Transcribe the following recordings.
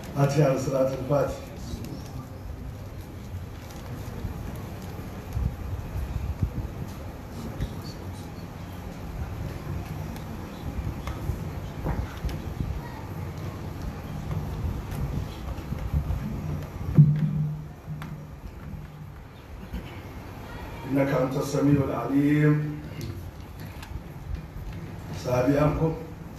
fatiha da salatul fati إنك أنت السميع العليم سابعكم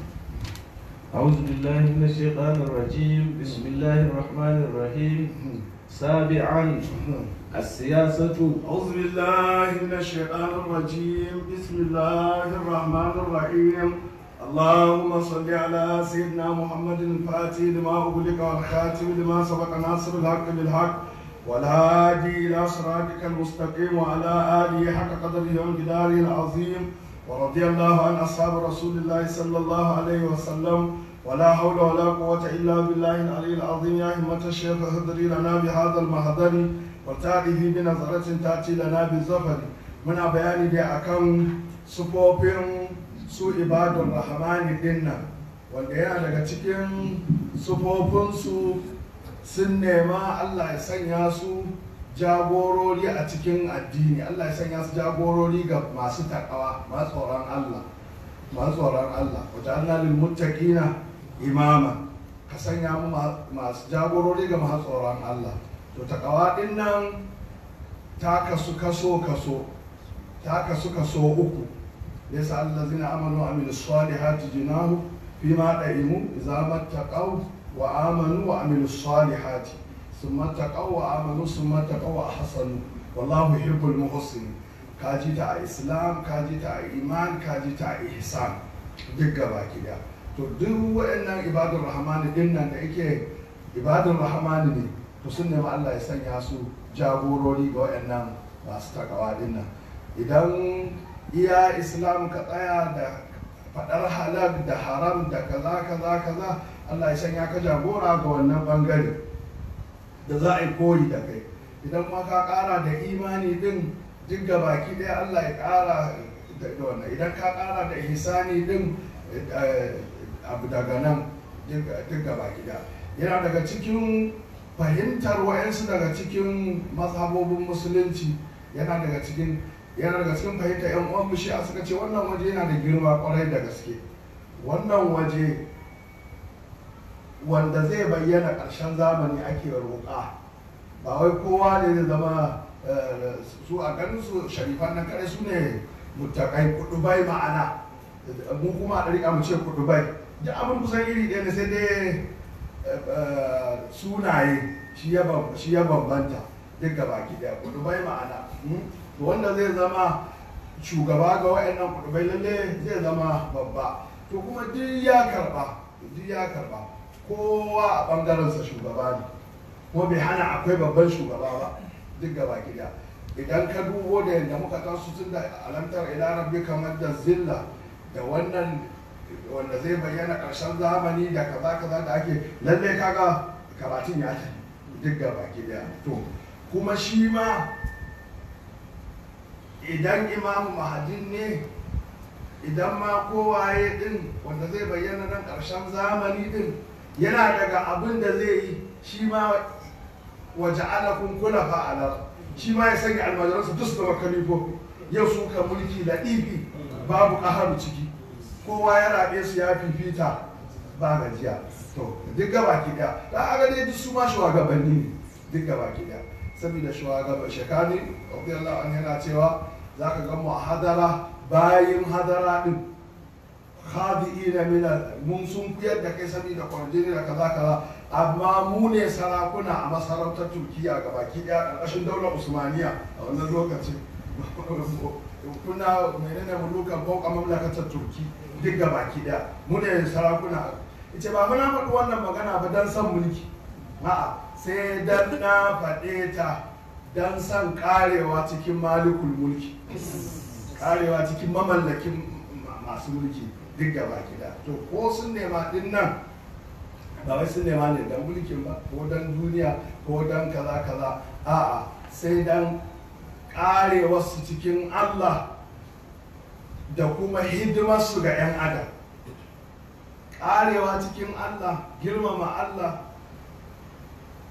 أعوذ بالله من الشيطان الرجيم بسم الله الرحمن الرحيم سابعا السياسة أعوذ بالله من الشيطان الرجيم بسم الله الرحمن الرحيم اللهم صل على سيدنا محمد الفاتح لما أغلق والخاتم لما سبق ناصر الحق بالحق والهادي إلى صراطك المستقيم وعلى آله حق قدره ومقداره العظيم ورضي الله عن أصحاب رسول الله صلى الله عليه وسلم ولا حول ولا قوة إلا بالله العلي العظيم يا همة الشيخ اهدري لنا بهذا المهدر وتأتي بنظرة تأتي لنا بالزفر من بيان دي أكم سبوبين su ibadun rahmani dinnan wanda yana daga cikin sufofinsu sun nema Allah ya sanya su jagorori a cikin addini Allah ya sanya su jagorori ga masu takawa masu tsoron Allah masu tsoron Allah wata Allah lil muttaqina imama ka sanya mu masu jagorori ga masu tsoron Allah to takawa din nan ta kasu kaso kaso ta kasu kaso uku yasa allazina amanu wa amilus salihati jinahu fima da'imu idza mattaqaw wa amanu wa amilus salihati thumma taqaw wa amanu thumma taqaw wa ahsanu wallahu yuhibbul muhsinin kaji ta a islam kaji ta a iman kaji ta a ihsan duk gaba ki to duk waɗannan ibadun rahmani din nan da yake ibadun rahmani ne to sun nemi Allah ya sanya su jagorori ga waɗannan masu takawa din nan idan iya islam ka tsaya da faɗar halal da haram da kaza kaza kaza Allah ya sanya ka jagora ga wannan bangare da za a yi koyi da kai idan ma ka ƙara da imani din duk ga baki ɗaya Allah ya ƙara da wannan idan ka ƙara da ihsani din abu daga nan duk ga baki ɗaya yana daga cikin fahimtar wa'yansu daga cikin mazhabobin musulunci yana daga cikin yana daga cikin fahimtar yan uwan mushi a suka ce wannan waje yana da girma kwarai da gaske wannan waje wanda zai bayyana ƙarshen zamani ake roƙa ba wai kowa ne zai zama su a ganin su sharifan nan kare su ne mutakai kudubai ma'ana mu kuma a ɗariƙa mu ce kudubai duk abin kusan iri ɗaya ne sai dai sunaye shi ya bambanta duk gaba ki ɗaya kudubai ma'ana to wanda zai zama shugaba ga wa'annan kudubai lalle zai zama babba to kuma duk ya karba duk ya karba kowa a bangarensa shugaba ne kuma bai hana akwai babban shugaba ba duk gaba gida idan ka dubo da yadda muka tasu tun da alamtar ila rabbi kamar da zilla da wannan wanda zai bayyana ƙarshen zamani da kaza kaza da ake lalle kaga karatun ya tafi duk gaba gida to kuma shi ma idan imamu mahadin ne idan ma kowaye din wanda zai bayyana nan ƙarshen zamani din yana daga abin da zai yi shi ma waje ana kula fa'ala shi ma ya sanya almajiransa duk da makalifo yau su ka mulki da ɗifi babu ƙaharu ciki kowa ya rabe su ya fifita ba gajiya to duk gaba ki da da aga dai duk su ma shugabanni ne duk gaba ki da saboda shugaban shekani radiyallahu anhu yana cewa zaka ga mu a hadara bayin hadara din khadi'ina min mun sun kuyar da kai saboda kwarjini da kaza kaza amma mu ne sarakuna a masarautar turkiya ga baki daya karkashin daular usmaniya a wannan lokacin kuna menene mulukan fauka mamlakatar turki duk ga baki daya mu ne sarakuna ita ba muna faɗi wannan magana ba don son mulki a'a sai dan na faɗe ta don son karewa cikin malikul mulki karewa cikin mamallakin masu mulki duk gaba gida to ko sun nema din nan ba wai sun nema ne dan mulkin ba ko dan duniya ko dan kaza kaza a'a sai dan karewarsu cikin Allah da kuma hidimarsu ga 'yan adam karewa cikin Allah girmama Allah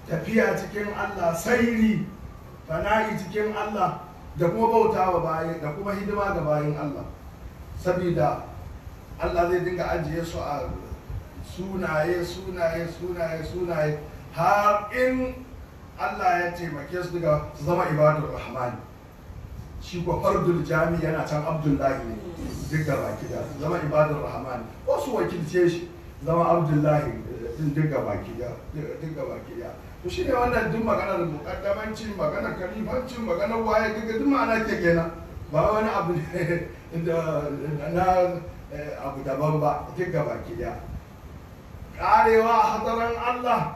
tafiya cikin Allah sairi fana'i cikin Allah da kuma bautawa bayan da kuma hidima ga bayan Allah saboda Allah zai dinga ajiye su a sunaye sunaye sunaye sunaye har in Allah ya taimake su daga su zama ibadur rahman shi ko fardul jami yana can abdullahi ne duk da baki da su zama ibadur rahman wasu wakilce shi zama abdullahi din duk da baki da duk da baki da to shine wannan duk maganar mukaddamancin maganar kalifancin maganar waye duk duk ma'ana ke kenan ba wani abu ne da na abu daban ba duk da baki da karewa a hadaran Allah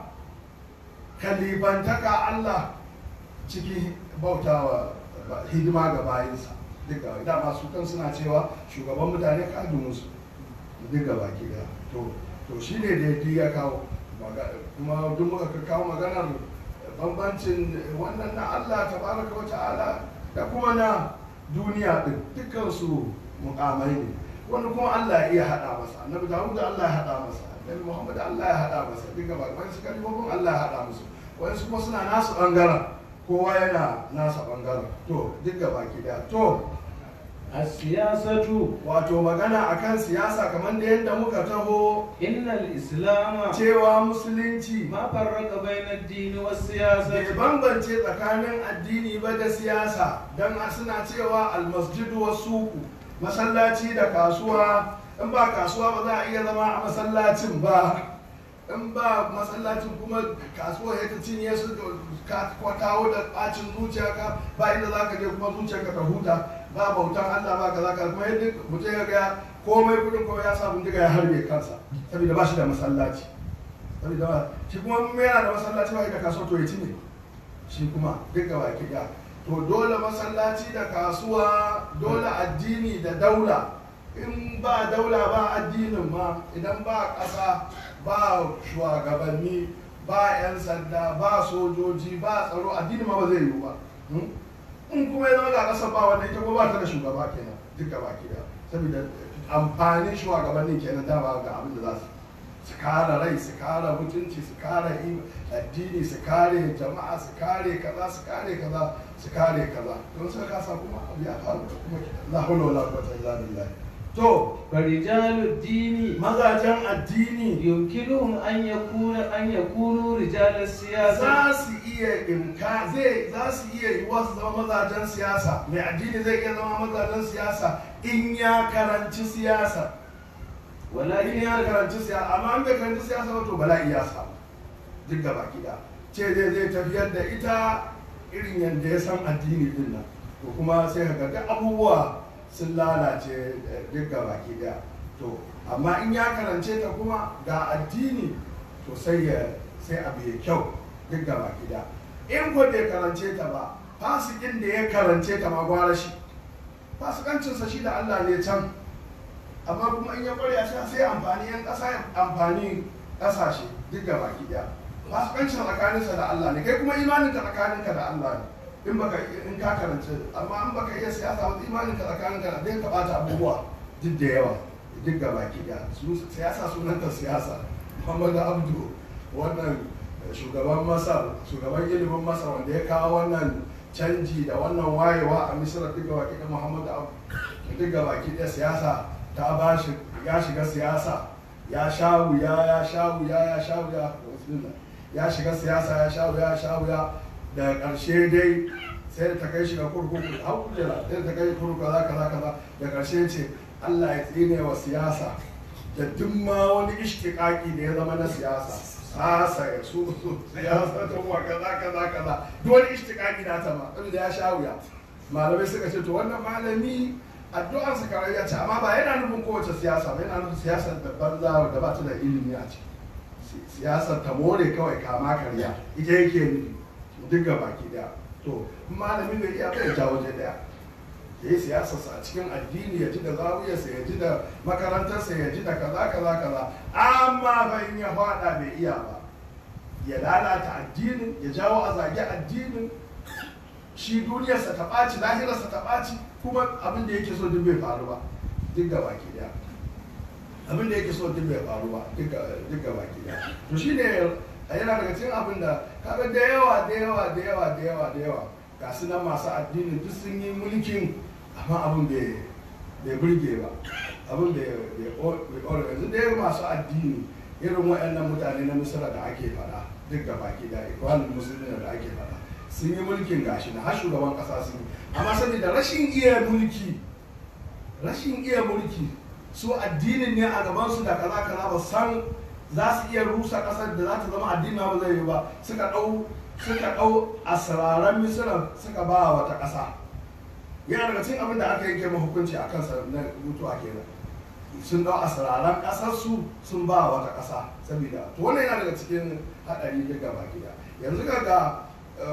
kalifantaka Allah cikin bautawa hidima ga bayinsa duka dama su kan suna cewa shugaban mutane kadunansu duka baki da to to shi ne da ya kawo kuma duk muka kawo maganar bambancin wannan na Allah tabaraka wa ta'ala da kuma na duniya din dukkan su mukamai ne wani kuma Allah ya iya hada masa annabi Dawud Allah ya hada masa annabi Muhammad Allah ya hada masa duka ba wani su kalmomin Allah ya hada musu wani kuma suna nasu bangaren kowa yana nasa bangaren to duk gaba ki da to السياسة wato magana akan siyasa kamar da yadda muka taho إن الإسلام cewa musulunci ما فرق بين الدين bai والسياسة bambance tsakanin addini ba da siyasa don suna cewa almasjidu wa suku masallaci da kasuwa in ba kasuwa ba za a iya zama a masallacin ba in ba masallacin kuma kasuwa ya ta cinye su ka kawo da bacin zuciya ka ba inda za ka je kuma zuciyarka ta huta ba bautan Allah ba kaza ka kuma yadda mutum ya ga komai kudin kuma ya sa bindiga ya harbe kansa saboda ba shi da masallaci saboda ba shi kuma in yana da masallaci ba da kasuwa to ya ci ne shi kuma duk gaba ki da to dole masallaci da kasuwa dole addini da daula in ba daula ba addinin ma idan ba ƙasa ba shugabanni ba 'yan sanda ba sojoji ba tsaro addini ma ba zai yiwu ba in kuma ya zama ga ƙasar ba wanda ita kuma ba ta da shugaba kenan duk gaba ki da saboda amfanin shugabannin kenan dama ga abin da za su su kare rai su kare mutunci su kare addini su kare jama'a su kare kaza su kare kaza su kare kaza don suka kasa kuma abu ya faru da kuma la hawla wala quwwata illa billah to فرجال الدين mazajen addini يمكنهم أن يكون أن يكونوا رجال السياسة za su iya imka zai za su iya yiwuwa su zama mazajen siyasa mai addini zai iya zama mazajen siyasa in ya karanci siyasa in ولكن ya karanci siyasa amma an bai karanci siyasa ba to bala'i ya samu duk da baki da ce zai zai tafiyar da ita irin yadda ya san addini din nan to kuma sai ka ga duk abubuwa sun lalace eh, duk da baki da to amma in ya karance ta kuma ga addini to sai ya sai abu ya kyau duk da baki da in ko bai karance ta ba fasikin da ya karance ta ma gwara shi fasikancinsa shi da Allah ne can amma kuma in ya kware a sai sai amfani yan ƙasa ya amfani ƙasashe duk da baki daya fasikancin tsakaninsa da Allah ne kai kuma imaninka tsakaninka da Allah ne in baka in ka karanci amma in baka iya siyasa ba imaninka tsakaninka da dai ka bata abubuwa duk da yawa duk da baki daya su siyasa sunanta siyasa Muhammadu Abdu wannan shugaban Masar shugaban ilimin Masar wanda ya kawo wannan canji da wannan wayewa a Misira duk da baki da Muhammadu Abdu duk da baki da siyasa ta ba shi ya shiga siyasa ya sha wuya ya sha wuya ya sha wuya ya shiga siyasa ya sha wuya ya sha wuya da ƙarshe dai sai da ta kai shi ga kurkuku har kujera sai da ta kai kurkuku kaza kaza kaza da ƙarshe ce Allah ya tsine wa siyasa da duk ma wani ishtiƙaƙi da ya zama na siyasa sasa ya su siyasa ta wa kaza kaza kaza duk wani ishtiƙaƙi na ta ma da ya sha wuya malamai suka ce to wannan malami addu'ar sa kawai ya ce amma ba yana nufin kowace siyasa ba yana nufin siyasar da banza da ba ta da ilimi a ciki siyasar ta more kawai kama karya ita yake nufi duk ga baki daya to in malami bai iya bai ja waje daya ya yi siyasarsa a cikin addini ya ji da zawiyarsa ya ji da makarantarsa ya ji da kaza kaza kaza amma fa in ya faɗa bai iya ba ya lalata addinin ya jawo a zage addinin shi duniyarsa ta ɓaci lahirarsa ta ɓaci kuma abin da yake so duk bai faru ba duk ga baki daya abin da yake so duk bai faru ba duk ga baki daya to shine a yana daga cikin abin da kaga da yawa da yawa da yawa da yawa da yawa ga su nan masu addinin duk sun yi mulkin amma abin bai bai burge ba abin bai bai bai yanzu da yawa masu addini irin waɗannan mutane na misira da ake faɗa duk ga baki da ikwanin musulmi da ake faɗa sun yi mulkin gashi na har shugaban ƙasa sun yi amma saboda rashin iya mulki rashin iya mulki su addinin ne a gabansu da kaza kaza ba san za su iya rusa ƙasar da za ta zama addini ba zai yi ba suka ɗau suka ɗau asiraran misira suka ba wata ƙasa yana daga cikin abin da aka yanke ma hukunci a kansa na mutuwa kenan sun ɗau asiraran ƙasarsu sun ba wata ƙasa saboda to wannan yana daga cikin haɗari duk gaba gida yanzu ga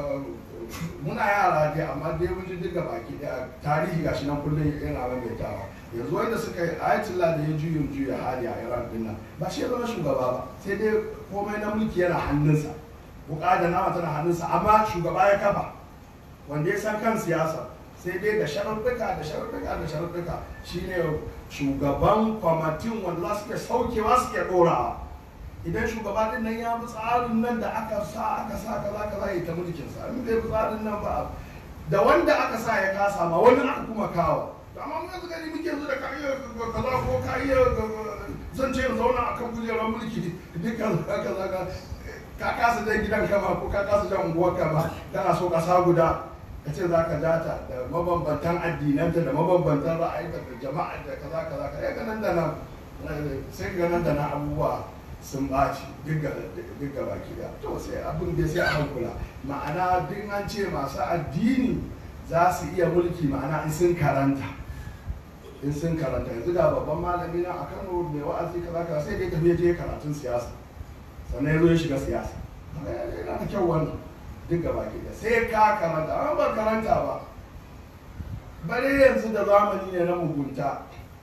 muna yara dai amma dai mun ji duka baki daya tarihi gashi nan kullum yana maimaitawa yanzu wanda suka yi ayatollah da ya juyin juya hali a iran din nan ba shi ya zama shugaba ba sai dai komai na mulki yana hannunsa wuka da nama tana hannunsa amma shugaba ya kafa wanda ya san kan siyasa sai dai da sharaɗuka da sharaɗuka da sharaɗuka shine shugaban kwamitin wanda za su ke saukewa su ke ɗorawa idan shugaba din nan ya bi tsarin nan da aka sa aka sa kaza kaza ya ta mulkin sa in bai bi tsarin nan ba da wanda aka sa ya kasa ma wani aka kuma kawo to amma mun yanzu gani muke yanzu da ka iya kaza ko ka iya zan ce zauna akan kujerar mulki duk kaza kaza ka ka kasa jan gidan kama ko ka kasa jan unguwar kama kana so kasa guda ka ce za ka data da mabambantan addinanta da mabambantan ra'ayinta da jama'a da kaza kaza ka ga nan da nan sai ga nan da nan abubuwa sun ɓaci duk ga baki da to sai abin da sai a hankula ma'ana duk an ce masu addini za su iya mulki ma'ana in sun karanta in sun karanta yanzu ga babban malami na a kano mai wa'azi kaza kaza sai dai tafiye je karatun siyasa sannan ya zo ya shiga siyasa yana da kyau wannan duk ga baki da sai ka karanta amma ba karanta ba bare yanzu da zamani ne na mugunta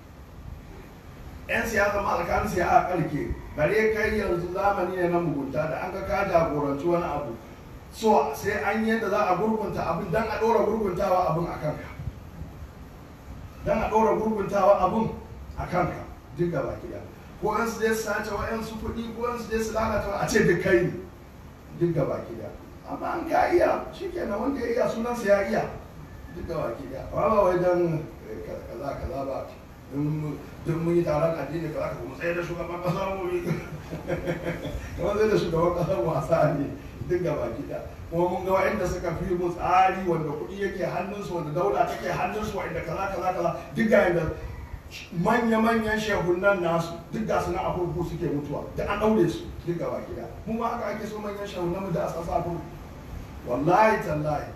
'yan siyasa ma tsakanin siya a karke bare kai yanzu zamani ne na mugunta da an ga ka jagoranci wani abu so sai an yi yadda za a gurgunta abin dan a ɗora gurguntawa abin a kanka dan a ɗora gurguntawa abin a kanka duk gaba ɗaya ko an su je su sace wa'yansu kuɗi ko an su je su lalata a ce duk kai ne duk gaba ɗaya amma an ka iya shi kenan wanda ya iya sunansa ya iya duk gaba ɗaya amma ba wai dan kaza kaza ba duk mun yi taron addini ka zaka kuma tsaye da shugaban kasa mu yi kamar tsaye da shugaban kasa wasa ne duk gaba gida kuma mun ga wa'anda suka fi mu tsari wanda kuɗi yake hannunsu wanda daula take hannunsu wa'anda kaza kaza kaza duk ga yanda manya-manyan shehunan nasu duk ga su na abubu suke mutuwa duk an ɗaure su duk gaba gida mu ma haka ake so manyan shehunan mu da a sasa abu wallahi tallahi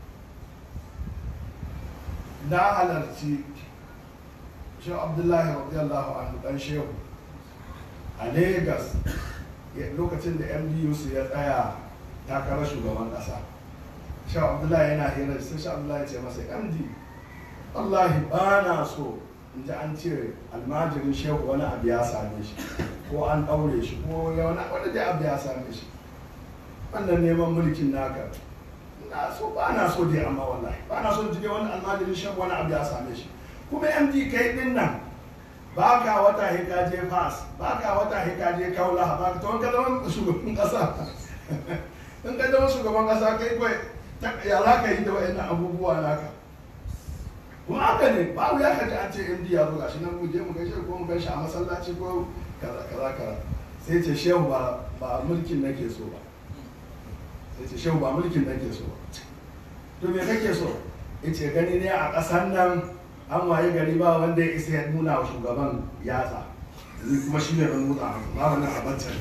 na halarci shehu abdullahi radiyallahu anhu dan shehu a lagos lokacin da mdu su ya tsaya takarar shugaban kasa shehu abdullahi yana hira sai shehu abdullahi ya ce masa md wallahi ba na so in ji an ce almajirin shehu wani abu ya same shi ko an ɗaure shi ko wani wani dai abu ya same shi wannan neman mulkin naka na so ba na so dai amma wallahi ba na so ji wani almajirin shehu wani abu ya same shi kuma md kai din nan ba ka wata hika je fas ba ka wata hika je kaula ba ka ka zama shugaban kasa in ka zama shugaban kasa kai kai ya za ka yi da wa'annan abubuwa naka kuma haka ne babu ya kaji an ce md ya zo gashi nan mu je mu gaishe ko mu gaishe a masallaci ko kaza kaza kaza sai ce shehu ba ba mulkin nake so ba sai ce shehu ba mulkin nake so ba to me kake so yace gani ne a ƙasar nan an waye gari ba wanda ya isa ya nuna wa shugaban yatsa ni kuma shi ne ɗan mutsa ba wani abacan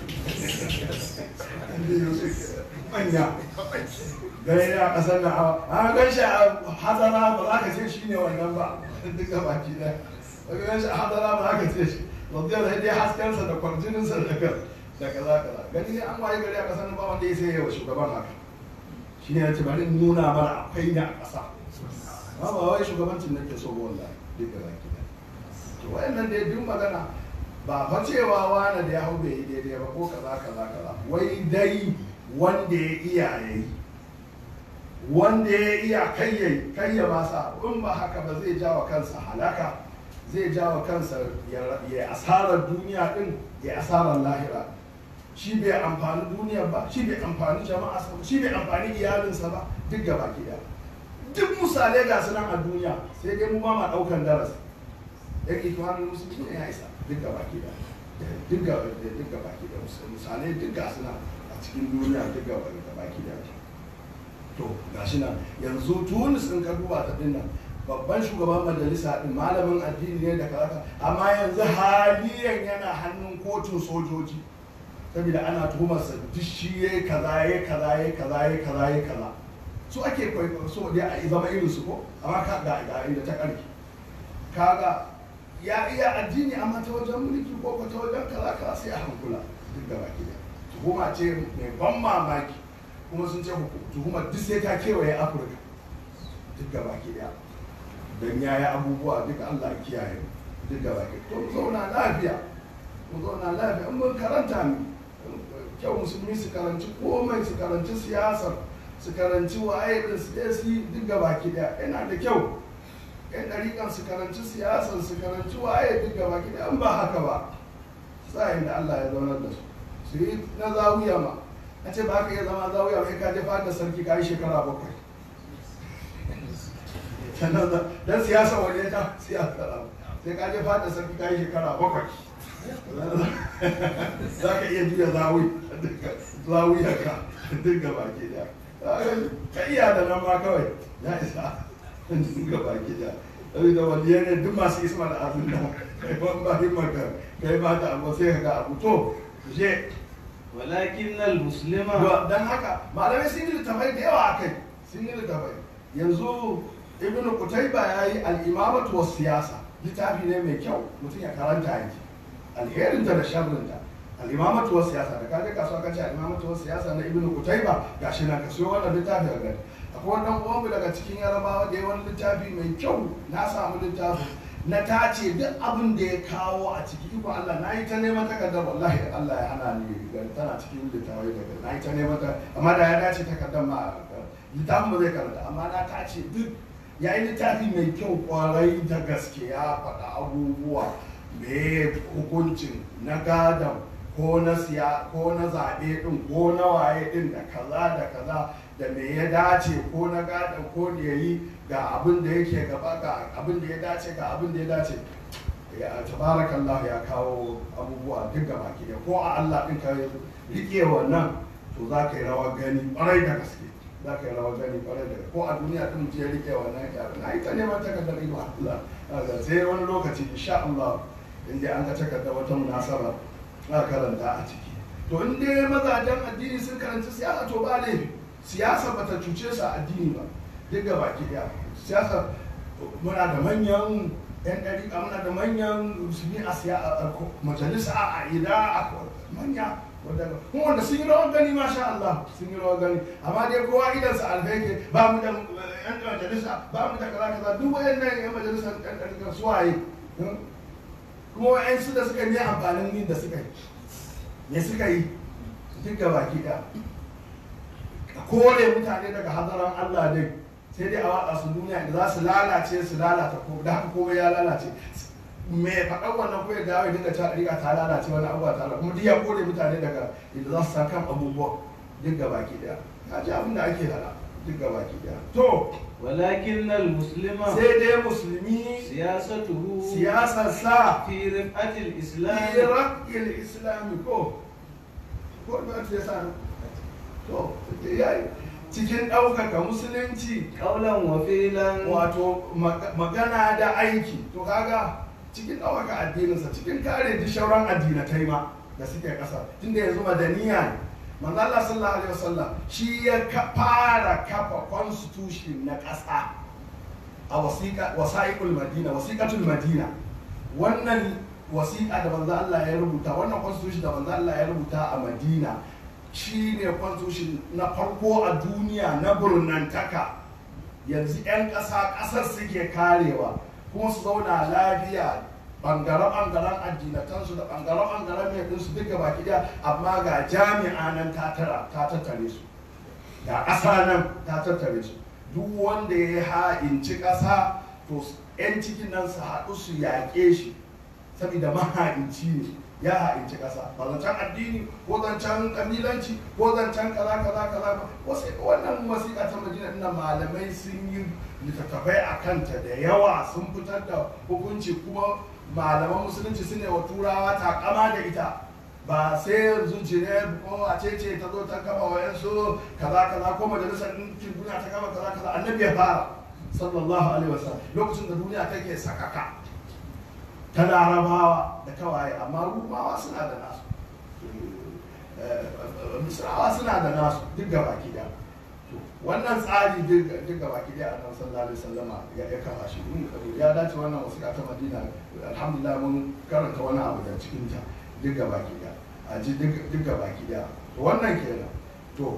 manya gari ne a ƙasar nan a gan shi a hadara ba za ka ce shi ne wannan ba duk da baki ɗaya ba gan shi a hadara ba za ka ce shi radiyar da dai haskensa da kwarjininsa da da kaza kaza gani ne an waye gari a ƙasar nan ba wanda ya isa ya wa shugaban haka shi ne ya ce bari nuna mana akwai ne a ƙasa ba ba wai shugabancin nake so ba wallahi duk da baki da to wayannan da duk magana ba fa cewa wani da ya hau bai yi daidai ba ko kaza kaza kaza wai dai wanda ya iya yayi wanda ya iya kai yayi kai ya masa in ba haka ba zai jawa kansa halaka zai jawa kansa ya asarar duniya din ya asarar lahira shi bai amfani duniyar ba shi bai amfani jama'a ba shi bai amfani iyalinsa ba duk gaba ki daya duk misalai ga su nan a duniya sai dai mu ba ma daukan darasi yan ikwanin musulmi ne ya isa duk gaba ki daya duk gaba duk gaba ki daya misalai duk ga su nan a cikin duniya duk gaba gaba ki daya to gashi nan yanzu tunis din ka duba ta dinnan babban shugaban majalisa din malamin addini ne da kaza amma yanzu haliyan yana hannun kotun sojoji saboda ana tuhumarsa duk shi ya kaza ya kaza ya kaza ya kaza ya kaza su ake kwaikwayo so dai a zama irin su ko amma ka ga ga inda ta karki kaga ya iya addini amma ta wajen mulki ko ko ta wajen kaza kaza sai a hankula duk gaba ki da tuhuma ce mai ban mamaki kuma sun ce tuhumar duk sai ta kewaye afirka duk gaba ki da don ya yi abubuwa duka Allah ya kiyaye duk gaba ki to mu zauna lafiya mu zauna lafiya in mun karanta mu kyau musulmi su karanci komai su karanci siyasar su karanci waye din su je su yi duk gaba ki da yana da kyau yan ɗariƙan su karanci siyasar su karanci waye duk gaba ki da in ba haka ba sa'in da Allah ya zaunar da su su yi na zawiya ma a ce ba ka iya zama zawiya mai ka je fada sarki ka yi shekara bakwai sannan dan siyasa waje ta siyasa sai ka je fada sarki ka yi shekara bakwai za ka iya juya zawi zawiyar ka duk gaba ke da ka iya da nan ma kawai ya isa duk gaba ke da da waliyar ne duk masu isma da abin da kai ban ba himmar ka kai ba ta abu sai ka ga abu to je walakin al-muslima dan haka malamai sun yi littafai da yawa a kai sun yi littafai yanzu ibn qutayba yayi al-imamatu was siyasa littafi ne mai kyau mutum ya karanta yake alherin ta da sharrin ta al-imamatu was siyasa da kaje kasuwa kace al-imamatu was siyasa na ibn qutayba gashi na kaso wannan littafi ga gani akwai wannan uwanmu daga cikin yarabawa da ya wani littafi mai kyau na samu littafi na tace duk abin da ya kawo a ciki iko Allah na yi ta neman takardar wallahi Allah ya hana ni tana cikin littafai daga na yi ta neman ta amma da ya dace takardar ma littafin ba zai karanta amma na tace duk ya yi littafi mai kyau kwarai da gaske ya faɗa abubuwa me hukuncin na gadon ko na siya ko na zaɓe ɗin ko na waye ɗin da kaza da kaza da me ya dace ko na gadon ko da ya yi ga abin da yake gaba ga abin da ya dace ga abin da ya dace ya tabarakallah ya kawo abubuwa duk gaba ki ko a Allah ɗin ka rike wannan to za ka yi rawar gani ƙwarai da gaske za ka yi rawar gani kwarai da ko a duniya ɗin mutum ya rike wannan yaran na yi ta neman takardar ido Allah sai wani lokaci insha Allah in dai an ka takardar wata munasaba za karanta a ciki to in dai mazajen addini sun karanci siyasa to ba laifi siyasa ba ta cuce su a addini ba duk ga baki ɗaya siyasa muna da manyan yan ɗariƙa muna da manyan musulmi a majalisa a ida a manya kuma wanda sun yi rawar gani masha Allah sun yi rawar gani amma dai kowa idan sa alfeke ba mu da yan majalisa ba mu da kaza kaza duk wayannan yan majalisa yan ɗariƙa su waye kuma wayan su da suka yi amfanin yin da suka yi me suka yi duk ga baki ɗaya kore mutane daga hadaran Allah dai sai dai a watsa su duniya da za su lalace su lalata ko da haka komai ya lalace me faɗan wannan ko ya dawo ya dinga ta riga ta lalace wani abubuwa ta kuma duk ya kore mutane daga inda za su san kan abubuwa duk ga baki daya ka ji abin da ake hada duk ga baki daya to walakin al-muslima sai dai musulmi siyasatuhu siyasar sa fi rif'atil islam iraqil islami ko ko da ta sa to yayi cikin ɗaukaka musulunci qawlan wa fi'lan wato magana da aiki to kaga cikin ɗaukaka addininsa cikin kare duk shauran addinatai ma da suke ƙasa tunda yanzu madaniya ne manzo Allah sallallahu alaihi wasallam shi ya fara kafa constitution na ƙasa a wasiqa wasaiqul madina wasiqatul madina wannan wasiƙa da manzo Allah ya rubuta wannan constitution da manzo Allah ya rubuta a Madina shi ne constitution na farko a duniya na burnantaka yanzu 'yan ƙasa ƙasar suke karewa kuma su zauna lafiya ɓangare-ɓangaren addinatansu da ɓangare-ɓangaren mai ɗinsu duka baki ɗaya amma ga jami'a nan ta tattare su ga ƙasa nan ta tattare su duk wanda ya ha'inci ƙasa to 'yan cikin nan su haɗu su yaƙe shi saboda maha'inci ne ya ha'inci ƙasa ba zancen addini ko zancen kabilanci ko zancen kaza kaza kaza ba wasu wannan wasiƙa ta madina ina malamai sun yi littattafai a kanta da yawa sun fitar da hukunci kuma malaman musulunci su ne wa turawa takama da ita ba sai yanzu jire ko a ce ce ta zo ta kama wa yansu kaza kaza ko majalisar ɗinkin duniya ta kama kaza kaza annabi ya fara sallallahu alaihi wasallam lokacin da duniya take sakaka ta larabawa da kawaye amma rumawa suna da nasu misrawa suna da nasu duk gaba ki da wannan tsari duk gaba ki da annabi sallallahu alaihi wasallama ya ya kafa shi ya dace wannan wasiƙa ta madina alhamdulillah mun karanta wani abu da cikin ta duk gaba ki da a ji duk gaba ki da wannan kenan to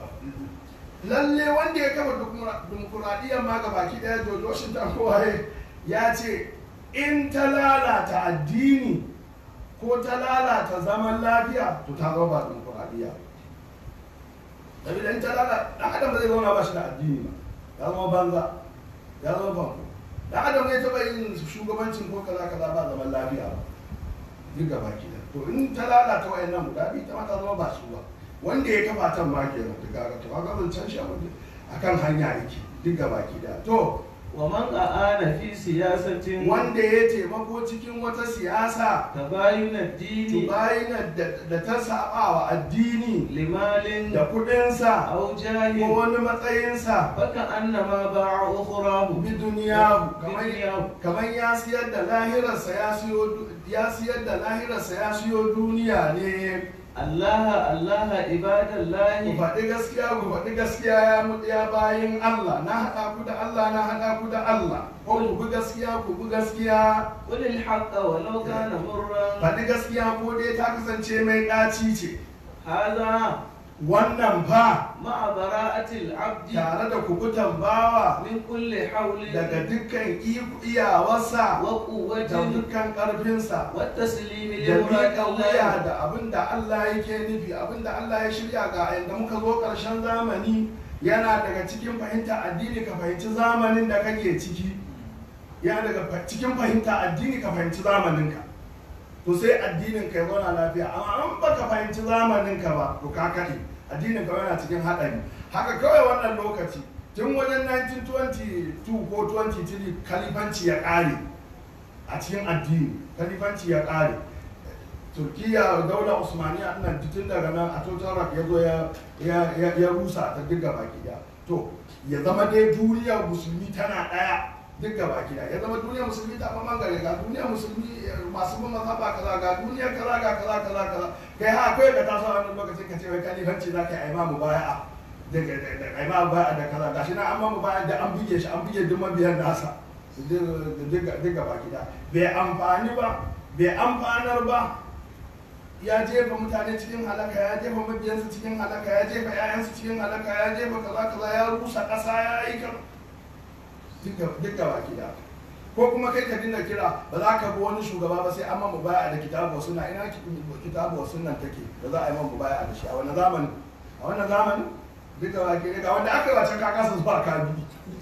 lalle wanda ya kafa dimokuraɗiyyar ma gaba ki daya George Washington kowaye ya ce in ta lalata addini ko ta lalata zaman lafiya to ta zama ba dimokuraɗiyya Sabida in ta lalata ɗan adam zai zauna ba shi da addini ba ya zama banza ya zama banko ɗan adam zai taɓa yin shugabancin ko kaza kaza ba zaman lafiya ba duk gaba ki to in ta lalata wayannan guda biyu ta ma ta zama ba su ba wanda ya kafa tan ma kenan da gaga to kaga zan can shi akan hanya yake duk gaba ki da to wa man a'ana fi siyasatin wanda ya taimako cikin wata siyasa tabayun ad-dini tubayina da ta saba wa addini limalin da kudinsa aw ko jahin wani matsayinsa faka annama ba'a ukhrahu bi duniya kamar Biduniyahu. kamar ya siyar da lahirarsa ya siyo du- ya siyar da lahirarsa ya siyo duniya ne Allah Allah ku ibadallahi faɗi gaskiya ku faɗi gaskiya ya mu ya bayin Allah na haɗa ku da Allah na haɗa ku da Allah ko ku bi gaskiya ku bi gaskiya qul al-haqqa walau kana murran faɗi gaskiya ko dai ta kasance mai ɗaci ce hadha wannan fa ma'a bara'ati al-'abdi tare da kubutan bawa min kulli hawlin daga dukkan iku- iyawarsa wa da quwwatin dukkan ƙarfinsa wa taslimi li da miƙa wuya muradillahi da abin da Allah yake nufi abin da Allah ya shirya ga yadda muka zo ƙarshen zamani yana daga cikin fahimta addini ka fahimci zamanin da kake ciki yana daga fa- cikin fahimta addini ka fahimci zamaninka to sai addinin ka ya zauna lafiya amma an baka fahimci zamaninka ba to ka kaɗe addinin ka yana cikin haɗari haka kawai wannan lokaci tun wajen 1922 ko 23 kalifanci ya ƙare a cikin addini kalifanci ya ƙare turkiya daular usmaniya nan tun daga nan a total rock ya zo ya- ya- ya ya rusa ta duk gaba ɗaya to ya zama dai duniyar musulmi tana ɗaya duk gaba ɗaya ya zama duniyar musulmi ta ɓaman gare ga duniyar musulmi eh, masu bin mazhaba kaza ga duniyar kaza ga kaza kaza kaza kai ha akwai ka taso a wannan lokacin ka ce wai kalifanci za ka yi imamu baya'a da da da imamu baya'a da kaza gashi na an mamu baya'a da an buge shi an buge duk mabiyan nasa duk gaba ɗaya bai amfani ba bai amfanar ba ya jefa mutane cikin halaka ya jefa mabiyansu cikin halaka ya jefa 'ya'yansu cikin halaka ya jefa kaza kaza ya rusa ƙasa ya yi kan duk gaba gida ko kuma kai ka dinga kira ba za ka bi wani shugaba ba sai an mamu baya da kitabu wasu na ina kitabu wasu nan take da za a yi mamu baya da shi a wannan zamani a wannan zamani duk gaba gida ga wanda aka yi wacan kakasa zuwa kabi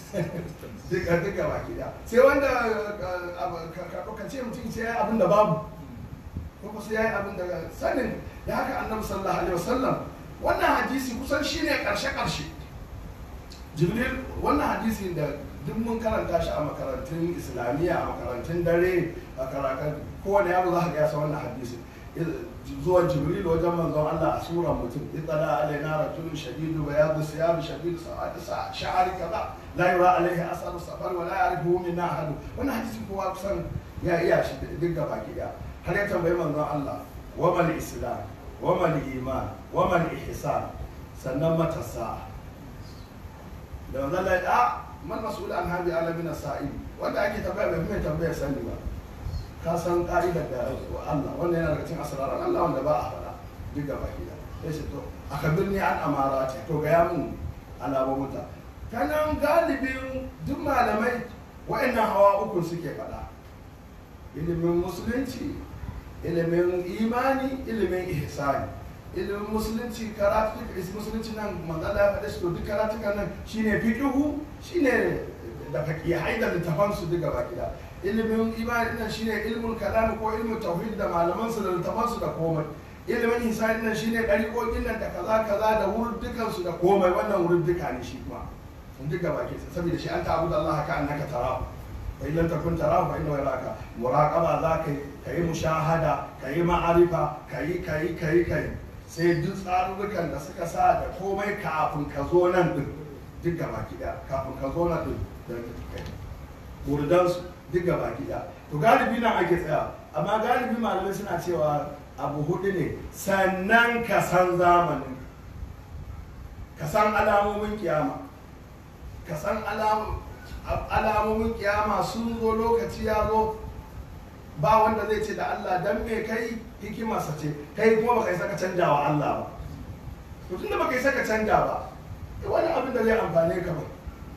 duk duk gaba gida sai wanda uh, uh, ka ka- ka ce mutum sai ya yi abin da babu ko sai ya yi abin da sanin da haka annabi sallallahu alaihi wasallam wannan hadisi kusan shine karshe karshe jibril wannan hadisi da duk mun karanta shi a makarantun islamiyya a makarantun dare a karatun kowane yaro za ka ga ya san wannan hadisi zuwan jibril wajen manzon Allah a suran mutum itala alaina rajulun shadidu bayadu siyab shadidu sa'ad sha'ari kaza la yura alaihi asaru safar wa la ya'rifu minna ahad wannan hadisi kowa kusan ya iya shi duk gaba ki daya har ya tambayi manzon Allah wa mal islam wa mal iman wa mal ihsan sannan matasa da manzon Allah ya man mas'ul an hadi alamin sa'il wanda ake tambaya bai mai tambaya sani ba ka san ka'idar da Allah wannan yana daga cikin asraran Allah wanda ba a faɗa duk gaba ki da sai shi to akabirni an amarati to ga ya mun alamomuta kanan galibin duk malamai wa'annan hawa uku suke faɗa ilimin musulunci ilimin imani ilimin ihsani ilimin musulunci karatu musulunci nan manzala ya faɗe shi to duk karatukan nan shine fiqhu shine da faqihai da littafan su duka baki da ilimin imani nan shine ilmul kalam ko ilmul tauhid da malaman su da littafan su da komai ilimin hisani nan shine dariƙoƙin nan da kaza kaza da wurdukan su da komai wannan wurduka ne shi kuma duka baki saboda shi an ta'budu Allah ka annaka tarahu wa illam takun tarahu fa innahu yaraka muraqaba za ka ka yi mushahada ka yi ma'arifa ka yi ka yi ka yi ka yi sai duk tsarurrukan da suka sa da komai kafin ka zo nan din duk gaba gida kafin ka zo nan din da kai burdansu duk gaba gida to galibi nan ake tsaya amma galibi malamai suna cewa abu hudu ne sannan ka san zamanin ka san alamomin kiyama ka san alamomin kiyama sun zo lokaci ya zo ba wanda zai ce da Allah dan me kai hikimarsa ce kai kuma baka isa ka canja wa Allah ba to tunda baka isa ka canja ba wani abin da zai amfane ka ba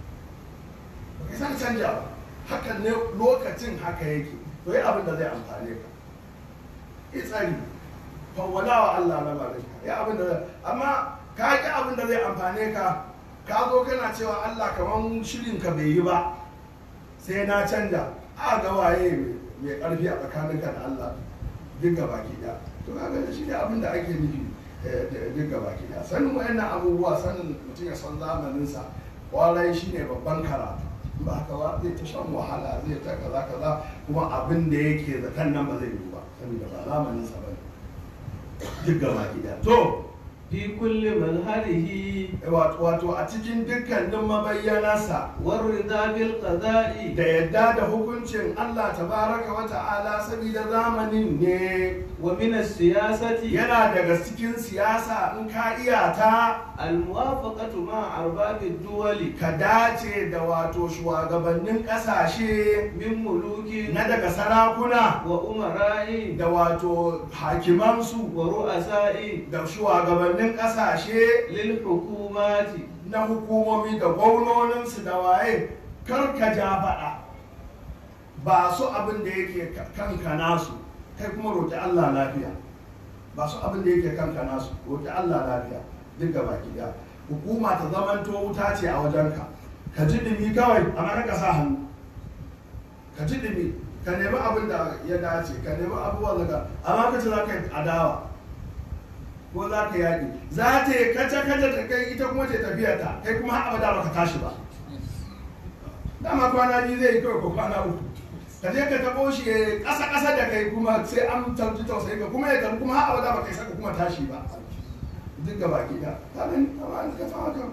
baka isa ka canja ba hakan ne lokacin haka yake to yi abin da zai amfane ka yi tsari fawwala wa Allah na malaka ya abin da amma ka ki abin da zai amfane ka ka zo kana cewa Allah kamar shirin ka bai yi ba sai na canja a ga waye mai karfi a tsakaninka da Allah duk gaba ki da to kaga shi ne abin da ake nufi duk gaba ki da sanin wayannan abubuwa sanin mutum ya san zamanin sa kwarai shine babban karatu ba haka ba zai ta shan wahala zai ta kaza kaza kuma abin da yake zaton nan ba zai yi ba saboda ba zamanin sa bane duk gaba ki da to fi kulli manharihi wato a cikin dukkanin mabayyanarsa warida bil qada'i da yadda da hukuncin Allah tabaraka wa ta'ala saboda zamanin ne wa min as-siyasati yana daga cikin siyasa in ka iya ta al-muwafaqatu ma arbabi duwali ka dace da wato shugabannin kasashe min muluki na daga sarakuna wa umara'i da wato hakimansu wa ru'asa'i da shugabannin kasashe lil hukumati na hukumomi da gwamnoninsu da waye kar ka ja faɗa ba su abin da yake kanka nasu kai kuma roƙi Allah lafiya ba su abin da yake kanka nasu roƙi Allah lafiya duk gaba ɗaya hukuma ta zamanto wuta ce a wajenka ka ji dumi kawai amma ka sa hannu ka ji dumi ka nemi abin da ya dace ka nemi abubuwan daga amma ka ce za ka yi adawa ko za ka yaƙi za ta yi kaca kaca ta kai ita kuma ce tafiyarta kai kuma har abada baka tashi ba dama kwana biyu zai yi kawai ko kwana uku ka je ka taɓo shi ya ƙasa ƙasa da kai kuma sai an tarji tausayi ka kuma ya tafi kuma har abada baka isa ka kuma tashi ba duk ga baki da ka gani amma ka san haka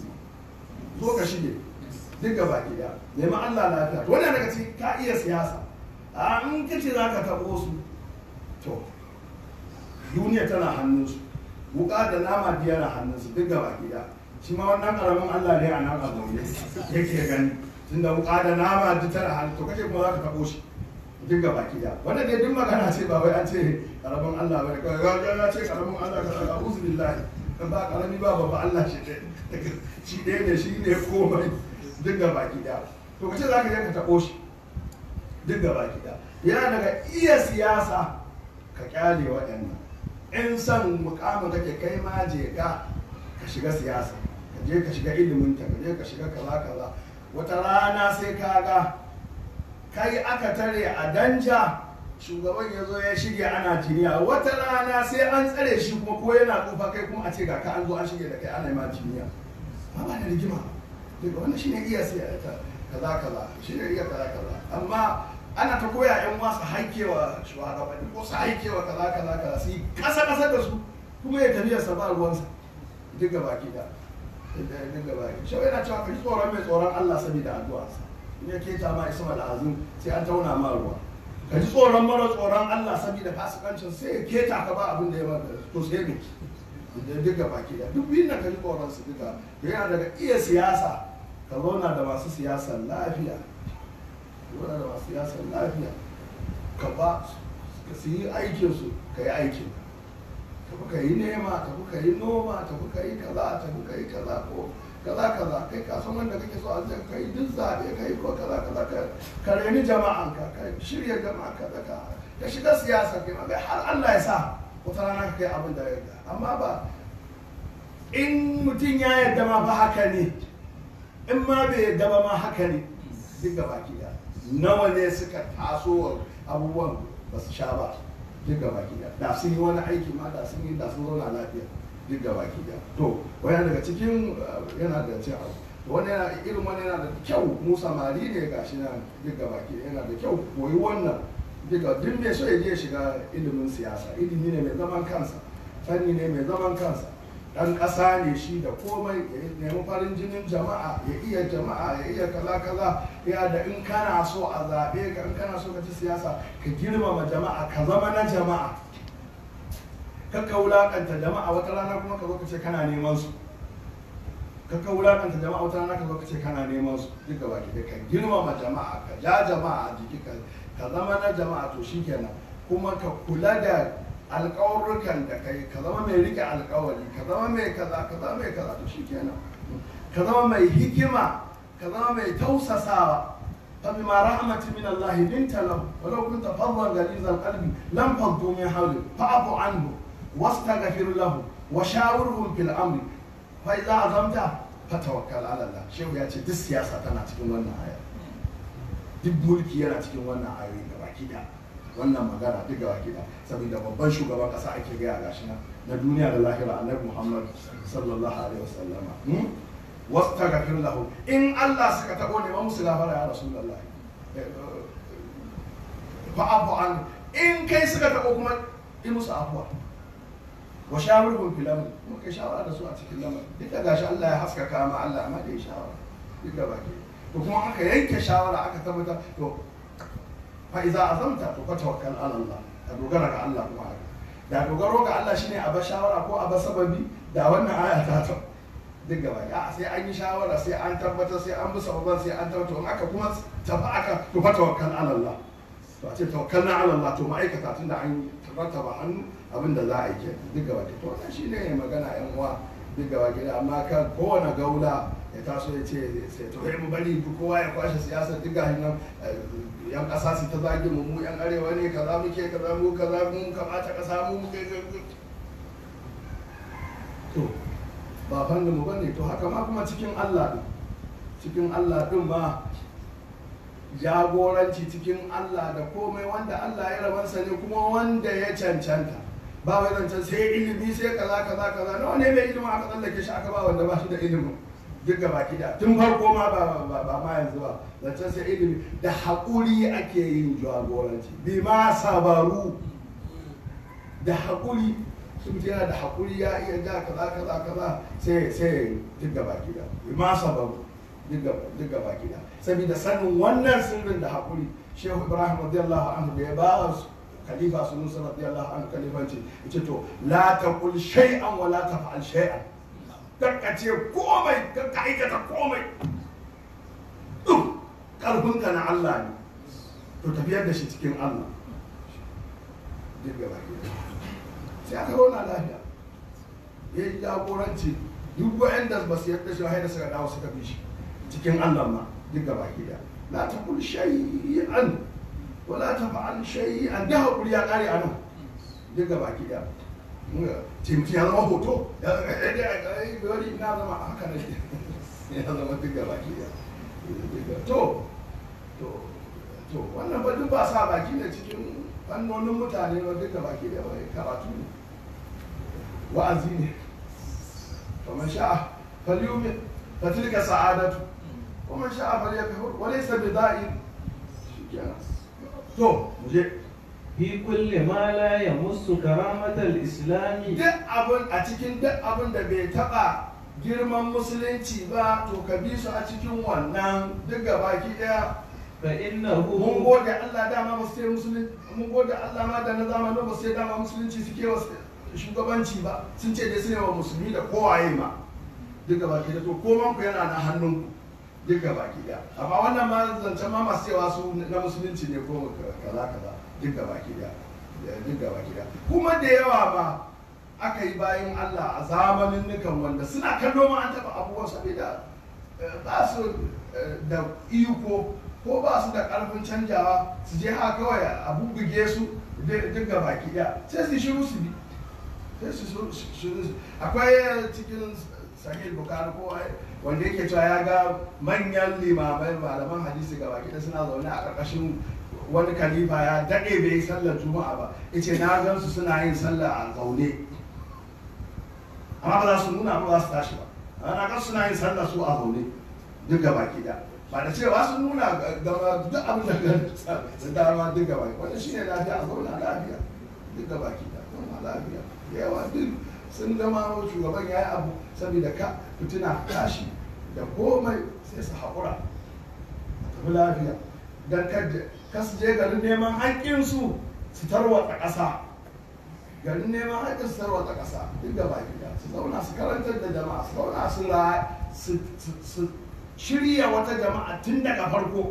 zo ka shige duk ga baki da nemi Allah lafiya to wannan daga cikin ka iya siyasa a in kace za ka taɓo su to duniya tana hannunsu wuka da nama biya na hannunsu duk gaba gida shi ma wannan karamin Allah ne a nan a zaune yake gani tunda wuka da nama duk tana hannu to kace kuma za ka tabo shi duk gaba gida wannan ne duk magana ce ba wai an ce karamin Allah ba ga ga ce karamin Allah ka saka uzu billahi kan ba karami ba babba Allah shi ɗaya shi ɗaya ne shi ne komai duk gaba gida to kace za ka je ka tabo shi duk gaba gida yana daga iya siyasa ka kyale waɗannan in son mukamin kake kai ma je ka ka shiga siyasa ka je ka shiga ilimin ta ka je ka shiga kaza kaza wata rana sai ka ga kai aka tare a danja shugaban ya zo ya shirya ana jiniya wata rana sai an tsare shi kuma ko yana tsufa kai kuma a ce ga ka an zo an shirya da kai ana ma jiniya ba ba da rigima daga wannan shine iya siyasa kaza kaza shine iya kaza kaza amma ana ta koya yan wasu haikewa shugabanni ko su haikewa kaza kaza kaza su yi kasa kasa da su kuma ya tafiya sa ba ruwansa duk gaba ki da duk gaba ki shi yana cewa ka ji tsoron mai tsoron Allah saboda addu'arsa in ya keta ma isma da azum sai an tauna ma ruwa ka ji tsoron mara tsoron Allah saboda fasikancin sai ya keta ka ba abin da ya maka to sai ne duk gaba ki da duk biyun nan ka ji tsoron su duka yana daga iya siyasa ka zauna da masu siyasa lafiya lura da masu siyasar lafiya ka ba ka su yi aikinsu ka yi aikin tafi ka yi nema tafi ka yi noma tafi ka yi kaza tafi ka yi kaza ko kaza kaza kai ka san wanda kake so a zai ka yi duk zaɓe ka yi ko kaza kaza ka ka reni jama'an ka ka shirya jama'a ka ka ka shiga siyasa kai ma har Allah ya sa wata rana ka kai abin da ya amma ba in mutum ya yadda ma ba haka ne in ma bai yadda ba ma haka ne duk gaba ki da nawa ne suka taso abubuwan ba su sha ba duk gaba ki da da sun yi wani aiki ma da sun yi da sun zauna lafiya duk gaba ki da to wani daga cikin uh, yana da cin abu wani yana irin wani yana da kyau mu samari ne gashi nan duk gaba ki yana da kyau koyi wannan duka duk mai so ya je shiga ilimin siyasa ilimi ne mai zaman kansa fanni ne mai zaman kansa dan ƙasa ne shi da komai ya nemi farin jinin jama'a ya iya jama'a ya iya kaza kaza ya da in kana so a zaɓe ka in kana so ka ci siyasa ka girmama jama'a ka zama na jama'a kakka wulaƙanta jama'a wata rana kuma ka zo ka ce kana neman su kakka wulaƙanta jama'a wata rana ka zo ka ce kana neman su duka baki da ka girmama jama'a ka ja jama'a a jiki ka ka zama na jama'a to shikenan kuma ka kula da alƙawarrukan da kai ka zama mai rike alƙawari ka zama mai kaza ka zama mai kaza to shikenan ka zama mai hikima ka zama mai tausasawa فبما رحمة من الله لنت له ولو كنت فظا غليظ القلب لم فضوا من حولك فاعف عنه واستغفر له وشاورهم في الامر فاذا عزمت فتوكل على الله شيخ ya ce duk siyasa tana cikin wannan aya duk mulki yana cikin wannan ayoyi da baki da wannan magana duk da baki da saboda babban shugaban kasa ake gaya gashi nan na duniya da lahira annabi muhammad sallallahu alaihi wasallama wastaghfir lahu in Allah suka tabo ne musu gafara ya rasulullahi fa abu an in kai suka tabo kuma in musu afuwa wa shawirhum fil amr kuma kai shawara da su a cikin lamarin duk da gashi Allah ya haskaka ma Allah amma da ya shawara duk da baki to kuma aka yanke shawara aka tabbata to fa iza azamta to fa tawakkal ala Allah ka dogara ga Allah kuma haka da dogaro ga Allah shine a ba shawara ko a ba sababi da wannan aya ta ta duk gaba ya sai an yi shawara sai an tabbatar sai an bi sababan sai an tabbatar in aka kuma tafi aka to fa tawakkal ala Allah to a ce tawakkalna ala Allah to ma'aikata tunda an rattaba hannu abin da za a yi ke duk gaba to wannan shine magana yan uwa duk gaba gida amma kan kowane gaula ya taso ya ce sai to mu bari duk kowa ya kwashe siyasar duk gahin nan yan kasa su ta zage mu mu yan arewa ne kaza muke kaza mu kaza mu kamata kasa mu muke to ba fannin mu bane to haka ma kuma cikin Allah din cikin Allah din ma jagoranci cikin Allah da komai wanda Allah ya rabansa ne kuma wanda ya cancanta ba wai zancen sai ilimi sai kaza kaza kaza nawa ne mai ilimin aka tsallake shi aka ba wanda ba shi da ilimin duk gaba da tun farko ma ba ba ma yanzu ba zancen sai ilimi da haƙuri ake yin jagoranci bi ma sabaru da haƙuri sun yana da haƙuri ya iya ja kaza kaza kaza sai sai duk gaba da bi ma sabaru duk gaba da saboda sanin wannan sirrin da haƙuri shehu ibrahim radiyallahu anhu da ya ba khalifa sunusa radiyallahu anhu khalifanci yace to la taqul shay'an wa la taf'al shay'an karka ce komai karka aikata komai duk karfinka na Allah ne to tafiyar da shi cikin Allah duk gaba sai aka rona lafiya ya yi jagoranci duk wa'anda ba su yadda shi haida suka dawo suka bi shi cikin Allah ma duk gaba ɗaya la taqul shay'an wala tafa'al shay'an da hakuri ya kare anan duk gaba ɗaya ce mutum ya zama hoto ya wani na zama haka ne ya zama duk gaba ɗaya to to to wannan ba duk ba sa baki ne cikin fannonin mutane ba duk gaba ɗaya wai karatu ne wa'azi ne kamar sha'a falyumin fatilka sa'adatu ومن شاء فليكفر وليس بضائر to muje fi kulli ma la yamussu karamatal islami duk abin a cikin duk abin da bai taba girman musulunci ba to ka bi su a cikin wannan duk baki daya fa mun innahu gode Allah dama ba su yi musulunci mun gode Allah ma da na zamanin ba su yi dama musulunci suke wa shugabanci ba sun ce dai su ne wa musulmi da kowaye ma duk baki da to koman ku yana na hannunku duk baki daya amma wannan ma zancen ma masu cewa su na musulunci ne ko kaza kaza duk baki daya duk baki daya kuma da yawa ma aka yi bayan Allah a zamanin nukan wanda suna kallo ma an taɓa abubuwan saboda eh, ba su eh, da iko ko ba su da ƙarfin canjawa su je haka kawai a bubbuge su duk baki daya sai su shiru su bi sai su su su akwai cikin sahih bukari ko wanda yake cewa ya ga manyan limamai malaman hadisi ga baki da suna zaune a ƙarƙashin wani kalifa ya daɗe bai yi sallar juma'a ba yace na gan su suna yin sallah a zaune amma ba za su nuna ba za su tashi ba na gan suna yin sallah su a zaune duk ga baki da ba da cewa sun nuna gaba duk abin da ga da dama duk ga baki wannan shine lafiya a zauna lafiya duk ga baki da zauna lafiya yawa duk sun gama shugaban ya yi abu saboda ka fitina tashi da komai sai su haƙura a tafi lafiya don kasu je garin neman haƙƙinsu su tarwatsa ƙasa garin neman haƙƙin su tarwatsa ƙasa duk da baki da su zauna su karantar da jama'a su zauna su su shirya wata jama'a tun daga farko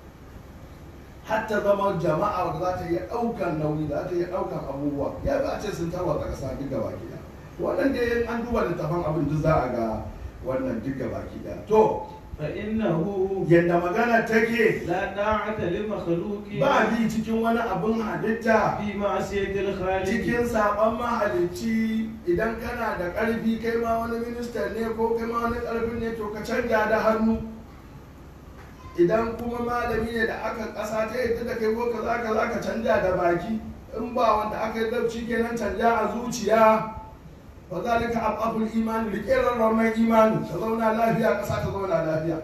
hatta zama jama'a wadda za ta iya ɗaukan nauyi za ta iya ɗaukan abubuwa ya ba a ce sun tarwatsa ƙasa duk da baki da waɗanda yin an duba littafan abin duk za a ga wannan duk da baki da to فإنه yadda magana take لا طاعة لمخلوق ba bi cikin wani abin halitta في معصية الخالق cikin saɓon mahalicci idan kana da ƙarfi kai ma wani minista ne ko kai ma wani ƙarfi ne to ka canja da hannu idan kuma malami ne da aka ƙasa ta yadda da kai ko kaza kaza ka canja da baki in ba wanda aka yi dabci kenan canja a zuciya fa zalika ababul imani rike rarraman imani ka zauna lafiya ƙasa ta zauna lafiya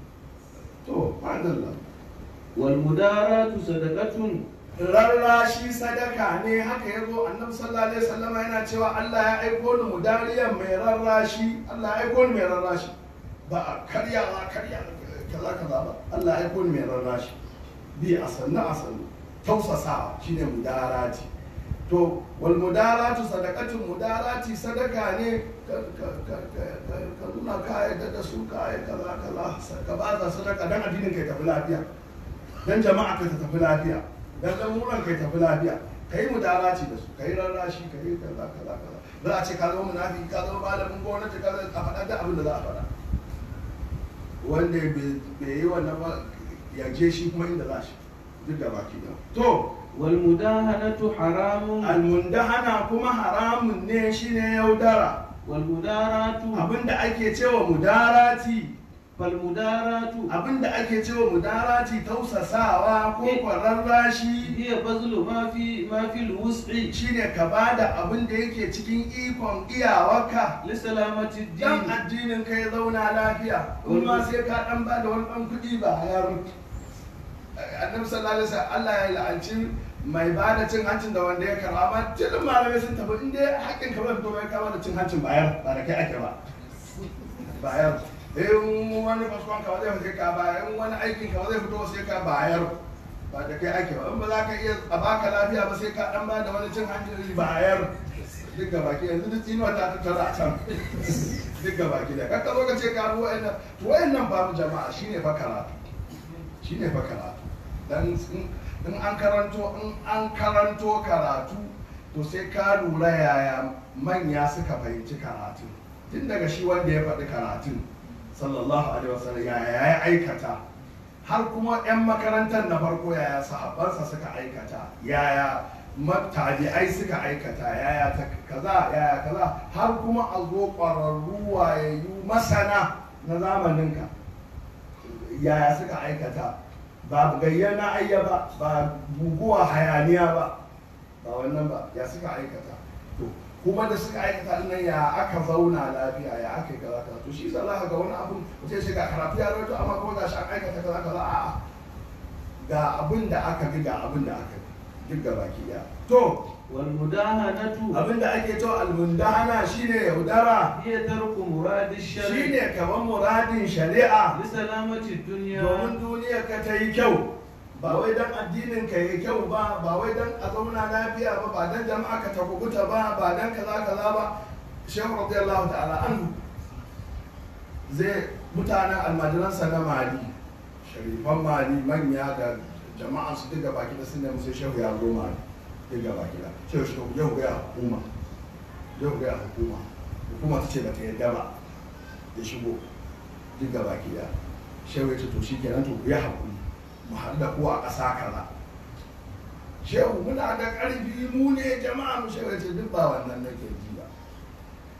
to alhamdulillah والمداراة صدقة rarrashi sadaka ne haka ya zo annabi sallallahu alaihi wasallam yana cewa Allah ya aiko ni mudariyan mai rarrashi Allah ya aiko ni mai rarrashi ba a karya ba karya kaza kaza ba Allah ya aiko ni mai rarrashi bi a sannu a sannu tausasawa shine mudarati to wal mudaratu sadaqatun mudarati sadaka ne ka ka- ka- ka- ka- ka nuna kaya da su kaya kaza kaza ka ba ta sadaka dan addinin kai tafi lafiya dan jama'a ka ta tafi lafiya dan lamuran kai tafi lafiya kai mudarati da su kai rarrashi kai kaza kaza kaza za a ce ka zama munafiki ka zama malamin gwamnati ka zama a faɗa da abin da za a faɗa wanda bai yi wannan ba ya je shi kuma inda za shi duk da baki da to والمداهنة حرام almundahana kuma haramun ne shine yaudara والمداراة abinda ake cewa mudarati فالمداراة abinda ake cewa mudarati tausasawa ko kwararrashi هي بذل ما في ما في الوسع shine ka bada abin da yake cikin ikon iyawarka لسلامة dan الدين addinin ka ya zauna lafiya in ma sai ka dan bada wani dan kuɗi ba hayar annabi sallallahu alaihi wasallam Allah ya la'anci mai bada cin hancin da wanda ya karba amma tilin malamai sun tafi in dai haƙƙin ka bai fito bai kama da cin hancin bayar ba da kai ake ba bayar in wani kasuwan ka ba zai fito ka bayar in wani aikin ka ba zai fito sai ka bayar ba da kai ake ba in ba za ka iya a baka lafiya ba sai ka dan ba da wani cin hancin bayar duk ga baki yanzu duk tsinuwa ta tattara a can duk ga baki da kakka zo ka ce ka bi wa'annan to wa'annan babu jama'a shine fa karatu shine fa karatu dan in in an karanto in an karanto karatu to sai ka lura yaya manya suka fahimci karatu tun daga shi wanda ya faɗi karatun sallallahu alaihi wasallam yaya ya aikata har kuma 'yan makarantar na farko yaya sahabbansa suka aikata yaya tabi'ai suka aikata yaya ta kaza yaya kaza har kuma a zo ƙwararru wayayyu masana na zamaninka yaya suka aikata ba gayyana ayya ba ba guguwa hayaniya ba ba wannan ba ya suka aikata to kuma da suka aikata din nan ya aka zauna lafiya ya aka yi kaza kaza to shi yasa za ka ga wani abun mutum sai ga karatu ya rawaito amma kuma ga shi an aikata kaza kaza a'a ga abin da aka bi ga abin da aka bi duk ga baki daya to والمداهنة abin da ake cewa almundahana shine yaudara هي ترك مراد الشرع shine kaman muradin shari'a لسلامة الدنيا domin duniyar ka ta yi kyau ba wai dan addinin ka yi kyau ba ba wai dan a zauna lafiya ba ba dan jama'a ka ta kubuta ba ba dan kaza kaza ba shehu radiyallahu ta'ala an zai mutanen almajiransa na mali sharifan mali manya da jama'a su duka baki da sun nemi sai shehu ya zo mali duka baki da shehu shehu yau ga hukuma yau ga hukuma hukuma ta ce ba ta yadda ba ya shigo duka baki da shehu ya ce to shi kenan to ku yi haƙuri mu haɗu da ku a ƙasa kaza shehu muna da ƙarfi mu ne jama'a mu shehu ya ce duk ba wannan nake ji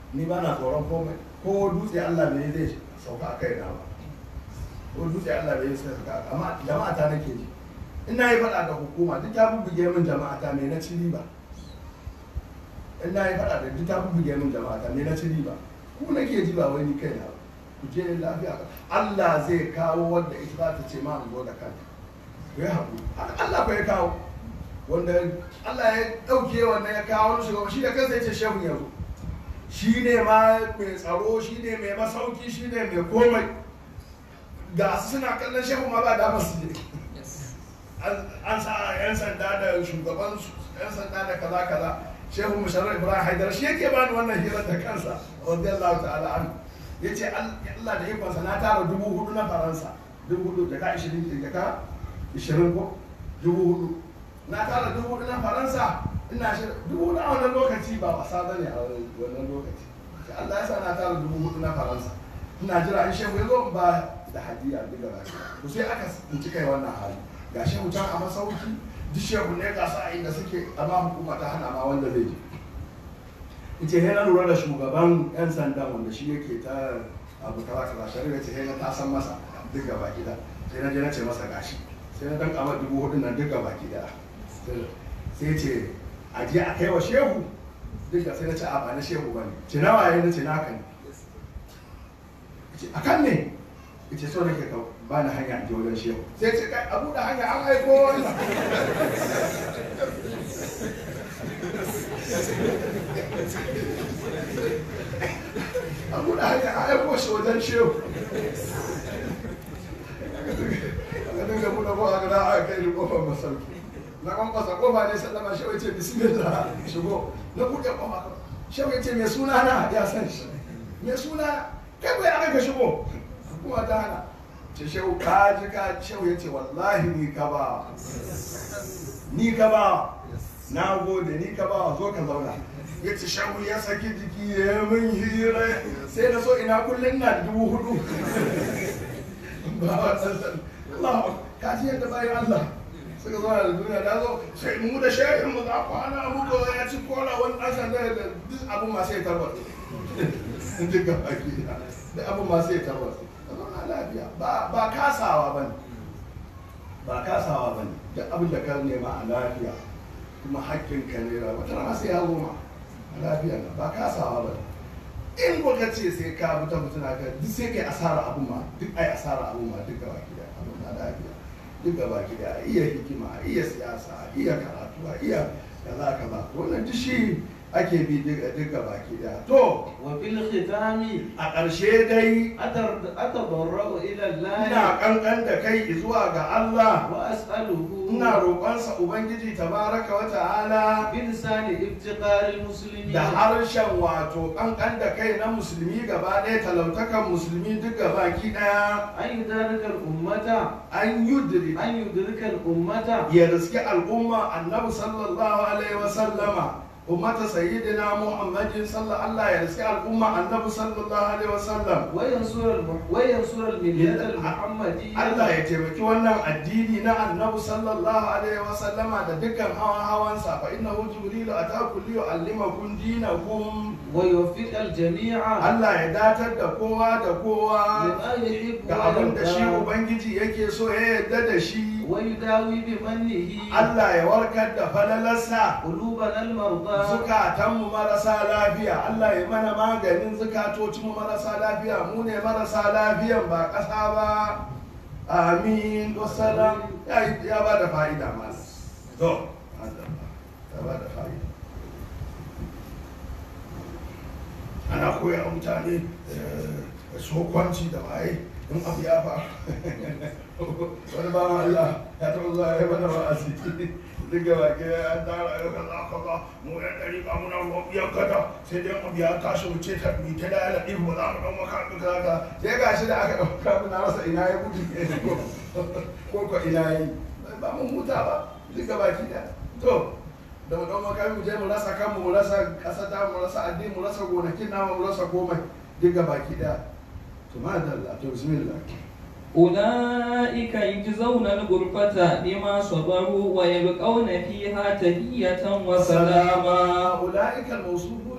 ni ba na tsoron komai ko dutse Allah bai zai sauka a kai na ba ko dutse Allah bai zai sauka a amma jama'a ta nake ji ina yi faɗa da hukuma duk ta bubbuge min jama'a ta me na ci riba ina yi faɗa da duk ta bubbuge min jama'a ta me na ci riba ku nake ji ba wai ni kai na ba ku je lafiya Allah zai kawo wanda ita za ta ce ma in zo da kanta ku yi haƙuri Allah ko ya kawo wanda Allah ya ɗauke wanda ya kawo wani shugaba shi da kansa ya ce shehu ya zo shi ne ma mai tsaro shi ne mai masauki shi ne mai komai ga su suna kallon shehu ma ba damar su je an sa yan sanda da shugaban yan sanda da kaza kaza shehu musharrar ibrahim haidar shi yake bani wannan hirar da kansa radiyallahu ta'ala an ya ce Allah da ikonsa na tara dubu hudu na faransa dubu hudu da ka ishirin da ka ishirin ko dubu hudu na tara dubu hudu na faransa ina shi dubu hudu a wannan lokaci ba wasa bane a wannan lokaci sai Allah ya sa na tara dubu hudu na faransa ina jira in shehu ya zo ba da hadiya duk da baki to sai aka tsinci kai wannan hali ga shehu can a masauki duk shehu ne ga sa inda suke amma hukuma ta hana ma wanda zai je ita he na lura da shugaban yan sanda wanda shi yake ta abu kaza kaza shari'a ce he na ta san masa duk gaba gida sai na je na ce masa gashi sai na dan kama dubu hudu nan duk gaba gida sai ce a je a kai wa shehu duk da sai na ce a ba na shehu bane ce nawa yayin na ce naka ne a kan ne ita so nake ka ba ni hanya je wajen shehu sai ce kai abu da hanya an aiko wannan abu da hanya an aiko shi wajen shehu aka dinga buɗe kofa ga da aka kai ni kofar masauki na kwankwasa kofa ne sallama shehu ya ce bismillah shigo na buɗe kofa shehu ya ce mai suna na ya san shi mai suna kai bai aka ka shigo kuma ta hana ce shehu ka ji ka shehu ya ce wallahi ni ka ba ni ka ba na gode ni ka ba zo ka zauna ya ce shehu ya saki jiki ya min hira sai na so ina kullum na dubu hudu ba wa Allah ka ji yadda bayan Allah suka zo da duniya da zo sai mu da shehin mu za ku hana mu ko ya ci kola wani ɗan sanda da duk abun masu ya tarwata duk ga baki da abun masu ya tarwata ka zauna lafiya ba kasawa ba ne ba kasawa ba ne duk abin da ka nema a lafiya kuma hakkin ka ne ra wata rana sai ya zo ma a lafiya na ba kasawa ba ne in ko ka ce sai ka bi ta mutuna ka duk sai kai asara abun ma duk ai asara abun ma duk ga baki da abun na lafiya duk gaba ki da iya hikima iya siyasa iya karatu iya kaza kaza wannan duk shi ake bi duk gaba ki da to wa bil khitami a ƙarshe dai atadarra'u ila Allah ina kankan da kai zuwa ga Allah wa as'aluhu ina roƙonsa ubangiji tabaraka wa ta'ala bi lisani iftiqar al muslimin da harshen wato kankan da kai na musulmi gaba ɗaya talautakan musulmi duk gaba ki ɗaya an yudarika al ummata an yudri an yudrika al ummata ya riski al'umma annabi sallallahu alaihi wa sallama ummata sayyidina muhammadin sallallahu Allah ya riski al'umma annabi sallallahu alaihi wa sallam wa yansur al wa yansur al millat al muhammadiyya Allah ya taimaki wannan addini na annabi sallallahu alaihi wa sallama da dukkan hawan hawansa fa innahu jibrilu ataku li yu'allimakum dinakum wa yuwaffiq al jami'a Allah ya datar da kowa da kowa lima yuhibbu ga wa abin da shi yarda ubangiji yake so ya yarda da shi wa yudawi bi mannihi Allah ya warkar da falalarsa qulubana al marda zukatanmu marasa lafiya Allah ya mana maganin zukatocinmu marasa lafiya mu ne marasa lafiyan ba ƙasa ba amin wassalam ya ya ba da fa'ida ma to ya ba da fa'ida ana koya wa mutane eh, sokwanci da waye in abu ya faru wani bawan Allah ya taɓa zuwa ya mana wa'azi duk gaba ke ya tara ya kaza kaza mu yan ɗari ba muna ruwan biyan kada sai dai abu ya tashi mu ce ta mi ta da yana ɗin mu za mu ɗan maka ɗin kaza kaza sai ga shi da aka ɗauka mu na rasa ina ya gudu ko ko ina ya yi ba mun huta ba duk gaba ki da to da mu ɗan maka mu je mu rasa kanmu mu rasa ƙasa ta mu rasa addini mu rasa gonakin namu mu rasa komai duk gaba ki da to ma da to bismillah أولئك يجزون الغرفة بما صبروا ويلقون فيها تحية وسلاما ula'ika al-mawsufuna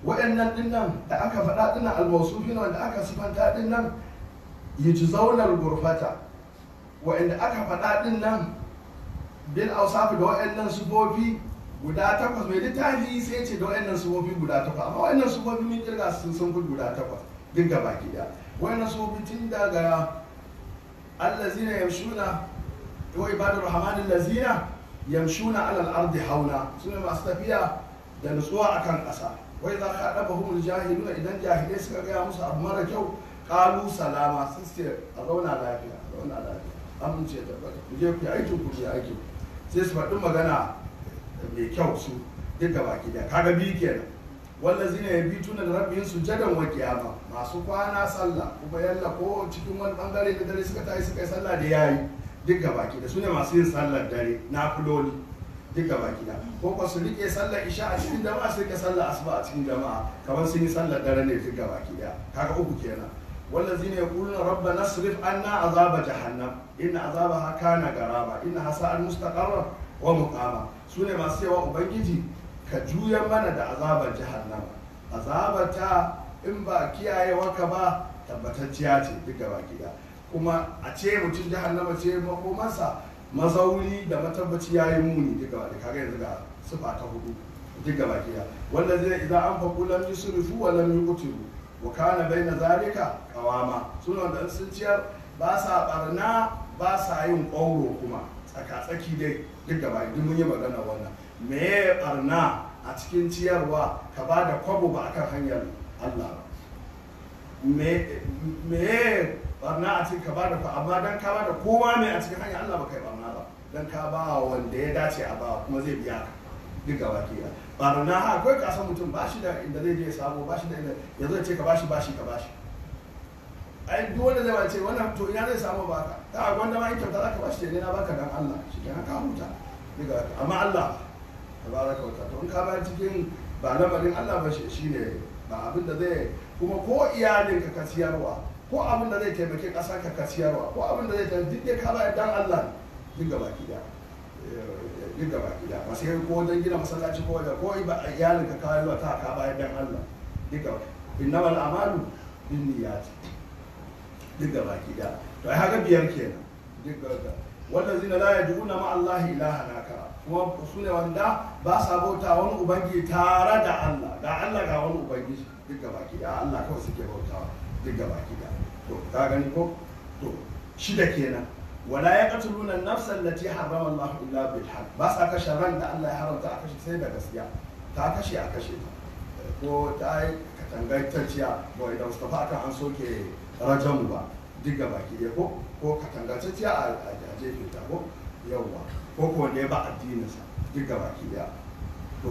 waɗannan dinnan da aka faɗa dinnan almawsufin wanda aka sifanta dinnan yujzaunar gurfata waɗanda aka faɗa dinnan bil awsaf da waɗannan sufofi guda takwas mai littafi sai ce da waɗannan sufofi guda takwas amma waɗannan sufofi mun kirga sun sun fi guda takwas duk gaba ki da waɗannan sufofi tun daga allazina yamshuna wa ibadur rahman allazina yamshuna alal ardi hauna sune masu tafiya da nutsuwa akan ƙasa wai za ka ɗaba humul jahiluna idan jahilai suka gaya musu abu mara kyau ƙalu salama sun ce a zauna lafiya a zauna lafiya amince da bari ku je ku yi aikin ku yi aikin sai su faɗi magana mai kyau su duk da baki da kaga biyu kenan wanda zina ya bi tuna da rabbin su jadan wa kiyama masu kwana sallah kuma yalla ko cikin wani bangare da dare suka tayi suka yi sallah da yayi duk da baki da su ne masu yin sallar dare na kuloli duk da baki da ko ko su rike sallar isha a cikin jama'a su rike sallar asuba a cikin jama'a kamar sun yi sallar dare ne duk da baki da kaga uku kenan والذين يقولون ربنا اصرف عنا عذاب جهنم إن عذابها كان غراما إنها ساءت مستقرا ومقاما سنة ما سوى أبنجي كجويا من دا عذاب جهنم عذاب تا إن با كياye waka ba tabbatacciya ce duk gaba gida kuma a ce mutum jahannama ce makomansa mazauni da matabbaci ya yi muni duk gaba da kaga yanzu ga sifa ta hudu duk gaba gida wanda zai idan an faƙu lam yusrifu wa lam yuqtiru wa kana baina zalika qawama suna da sun ciyar ba sa barna ba sa yin ƙauro kuma tsaka tsaki dai duk gaba duk mun yi magana wannan me ya barna a cikin ciyarwa ka ba da kwabo ba akan hanyar Allah ba me me barna a cikin ka ba da amma dan ka ba da kowa ne a cikin hanyar Allah ba kai barna ba dan ka ba wanda ya dace a ba kuma zai biya ka duk gaba ke barna ha akwai kasan mutum ba shi da inda zai je samu ba shi da inda ya zo ce ka bashi bashi ka bashi ai duk wanda zai wace wannan to ina zai samu baka ta gwanda ma in kyauta za ka bashi ne na baka dan Allah shi kenan ka huta daga amma Allah tabaraka wa ta'ala to in ka bayar cikin ba lamarin Allah ba shi ne ba abin da zai kuma ko iyalin ka kasiyarwa ko abin da zai taimake ƙasa ka kasiyarwa ko abin da zai taimake duk dai ka bayar dan Allah duk gaba ki da duk gaba gida ba sai ko don gina masallaci ko da ko ba iyalin ka kawai ba ta ka bayar dan Allah duka innamal amalu bin niyyati duk gaba gida to ai haka biyar kenan duk gaba wanda zina la yad'una ma Allah ilaha nakara kuma su ne wanda ba sa bauta wani ubangiji tare da Allah ga Allah ga wani ubangiji duk gaba gida Allah kawai suke bautawa duk gaba gida to ka gani ko to shida kenan wala ya katuluna nafsan lati harrama Allah illa bil haqq ba sa kashe ran da Allah ya haramta a kashe sai da gaskiya ta kashe a kashe ta ko ta yi katangantacciya ba idan Mustafa akan an soke rajamu ba duk ga baki ɗaya ko ko katangantacciya a jefe ta ko yawwa ko ko wanda ya ba addininsa duk ga baki ɗaya to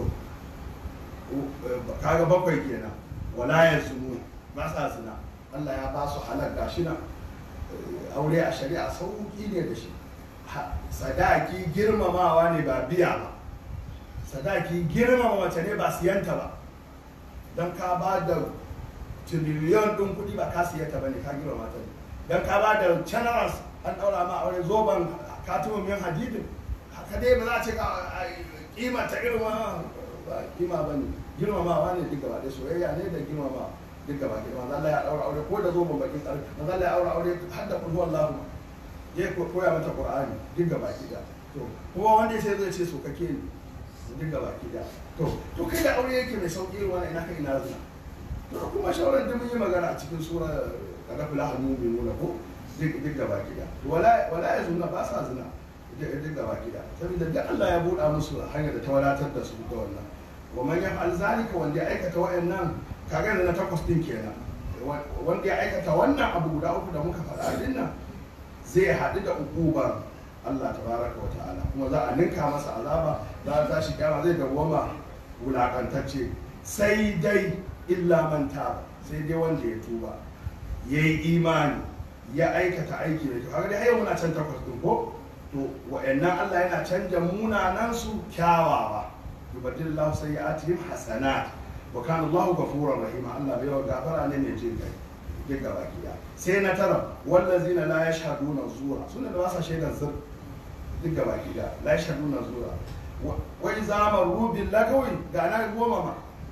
kaga bakwai kenan wala ya zunu ba sa zina Allah ya ba su halar gashi nan aure a shari'a sauki ne da shi sadaki girmamawa ne ba biya ba sadaki girmama mace ne ba siyanta ba don ka ba da tiriliyon ɗin kuɗi ba ka siyanta ba ne ka girmama ta ne don ka ba da generals an ɗaura ma aure zoben katimin min hadidin haka dai ba za a ce kima ta girma ba kima ba ne girmamawa ne duk gaba ɗaya soyayya ne da girmamawa duk gaba ke manzo Allah ya daura aure ko da zo ban bakin tsari manzo Allah ya daura aure har da kulhu Allah ya koya mata Qur'ani duk gaba ki da to kuma wanda sai zai ce so kake ni duk gaba ki da to to kai da aure yake mai sauki irin wannan ina kai ina zina to kuma shawaran da mun yi magana a cikin sura kaga fil ahmu bi nuna ko duk duk gaba ki da wala wala ya zuna ba sa zina duk gaba ki da saboda duk Allah ya buɗa musu hanyar da ta wadatar da su da wannan wa man yaf'al zalika wanda ya aikata wa'annan kaga yanzu na takwas din kenan wanda ya aikata wannan abu guda uku da muka faɗa din nan zai haɗu da ukubar Allah tabaraka wa ta'ala kuma za a ninka masa azaba za a tashi kyama zai dawwama wulakantacce sai dai illa man taba sai dai wanda ya tuba ya yi imani ya aikata aiki mai kyau kaga dai har muna can takwas din ko to wa'annan Allah yana canja munanan su kyawawa yubaddilullahu sayyi'atihim hasanat wa kana Allahu ghafurur rahim Allah bai gafara ne mai jin kai duk gaba kiya sai na tara wallazina la yashhaduna zura suna da wasa shaidar zur duk gaba kiya la yashhaduna zura wa idza maru bil lagawi ga na goma ma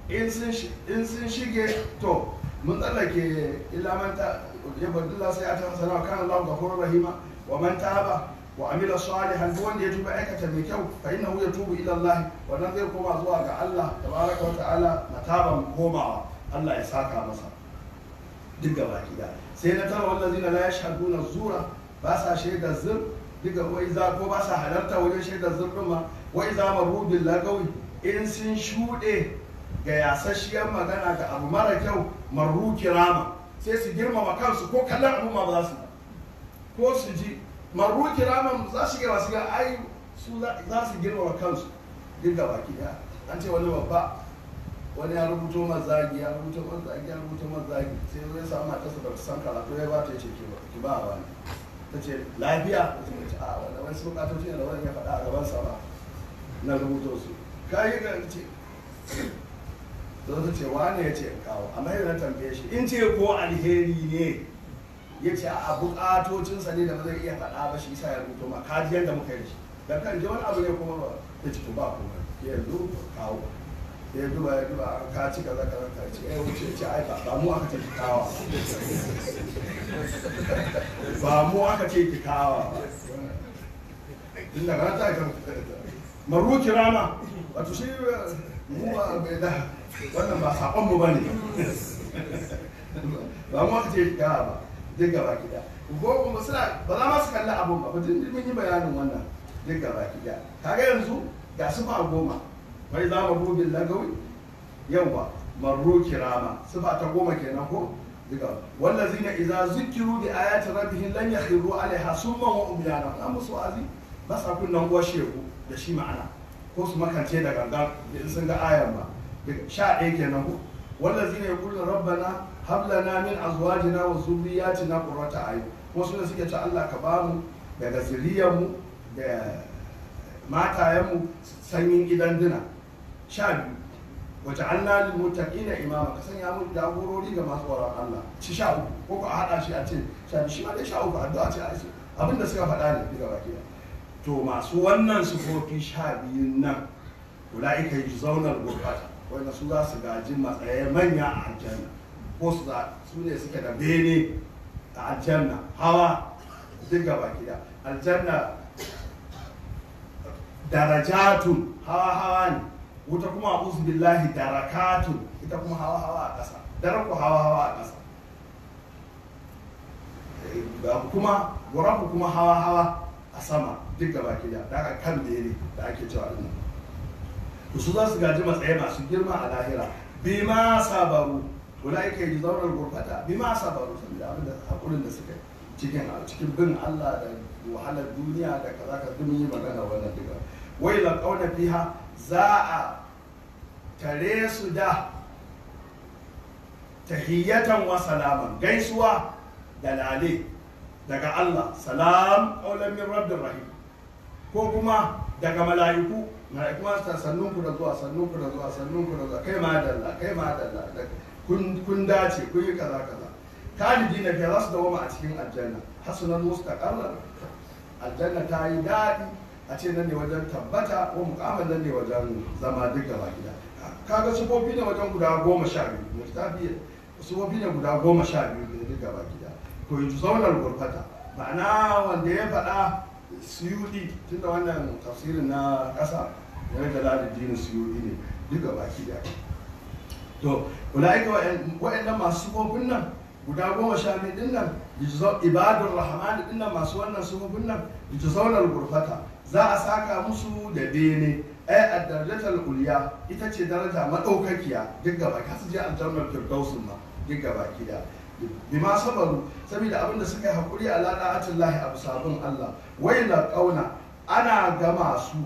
in sun shi- in sun shige to mun tsallake ilamanta ya badilla sai a ta sana kan Allah gafurur rahima wa man taba wa amila salihan duk wanda ya tuba aikata mai kyau fa innahu yatubu ila Allah wannan zai koma zuwa ga Allah tabaraka wa ta'ala mataban komawa Allah ya saka masa duk gaba gida sai na tara wallazina la yashhaduna zura ba sa shaidar zur duka wai za ko ba sa halarta wajen shaidar zur din ma wai za maru bil lagawi in sun shuɗe ga yasasshiyar magana ga abu mara kyau marru kirama sai su girmama kansu ko kallon abu ma ba za su ko su ji marru kiraman za su gaba su ga ai su za za su girmama kansu duk gaba daya an ce wani babba wani ya rubuto mazagi ya rubuto mazagi ya rubuto mazagi sai zo ya samu matarsa da san karatu ya ba ta ce ki ba ki ba wani ta ce lafiya ta ce a wani wani sun bukatoci ne da wani ya faɗa a gaban sa ba na rubuto su kayi ga ce da ta ce wane ya ce in kawo amma yau na tambaye shi in ce ko alheri ne ya ce a bukatocinsa ne da ba zai iya faɗa ba shi sa ya rubuto ma kaji yadda muka yi da shi dan kan ji wani abu ne kuma ba ya ce to ba kuma yanzu kawo ya duba ya duba an ka ci kaza kaza ka ce eh wuce ce ai ba ba mu aka ce ki kawa ba mu aka ce ki kawa ba inda ka ta kan maru kirama wato shi mu ba bai da wannan ba sakon mu bane ba mu aka ce ki kawa ba duk gaba gida ko kuma suna ba za ma su kalli abun ba ba tun mun yi bayanin wannan duk gaba gida kaga yanzu ga su ba goma wai za mu rubin lagawi yawa marru kirama sifa ta goma kenan ko diga wallazina idza zukiru bi ayati rabbihim lan yakhiru alaiha summa wa umyana an musu azi ba sa kunnan shegu da shi ma'ana ko su makance da gangan in sun ga ayan ba Daga sha ɗaya kenan ko wallazina yaquluna rabbana hab lana min azwajina wa zurriyyatina qurrata ayun kuma suna suke ce Allah ka bamu daga zuriyarmu da matayenmu sanyin gidan dina sha biyu wace an na lilmuttaqina imama ka sanya mu jagorori ga masu tsoron Allah ci sha uku ko ko a hada shi a ce sha biyu shi ma dai sha uku addu'a ce a ce abinda suka faɗa ne daga baki ɗaya. to masu wannan sufofi sha biyun nan ulaika yuzawna al-ghurfata wanda su za su gaji matsayi manya a aljanna ko su za su ne suke da bene a aljanna hawa duk gaba gida aljanna darajatun hawa hawa ne wuta kuma a billahi darakatun ita kuma hawa hawa a ƙasa daraku hawa hawa a ƙasa Eh, kuma gurafu kuma hawa hawa a sama duk gaba gida daga kan bene da ake cewa din to su za su gaji matsayi masu girma a lahira bima sabaru ulaika yuzawna al-ghurfata bima sabaru saboda abin da hakurin da suka yi cikin cikin bin Allah da wahalar duniya da kaza ka duk mun yi magana wannan duka wai la qauna fiha za a tare su da tahiyatan wa salaman gaisuwa da lale daga Allah salam qaulan min rabbir rahim ko kuma daga mala'iku mala'iku ma su sannun ku da zuwa sannun ku da zuwa sannun ku da zuwa kai ma dalla kai ma dalla kun kun dace kun yi kaza kaza kalidi na fiye za su dawoma a cikin aljanna hasunan mustaqarrar aljanna ta yi daɗi a ce nan ne wajen tabbata ko mukamman nan ne wajen zama duk gaba gida kaga sufofi ne wajen guda goma sha biyu mutafi sufofi ne guda goma sha biyu da duk gaba gida to yi zaunar gurfata ma'ana wanda ya faɗa suyudi tunda wannan tafsirin na ƙasa ya ga ladin suyudi ne duk gaba gida to ula'ika wa'annan masu sufofin nan guda goma sha biyu din nan ibadur rahman din nan masu wannan sufofin nan yujzaunar gurfata za a saka musu da bene ai a darajatar uliya ita ce daraja madaukakiya duk gaba ka su je aljannar firdausin ma duk gaba kida bima sabaru saboda abin da suka yi hakuri a lada'atin lahi abu sabon Allah wai la kauna ana gama su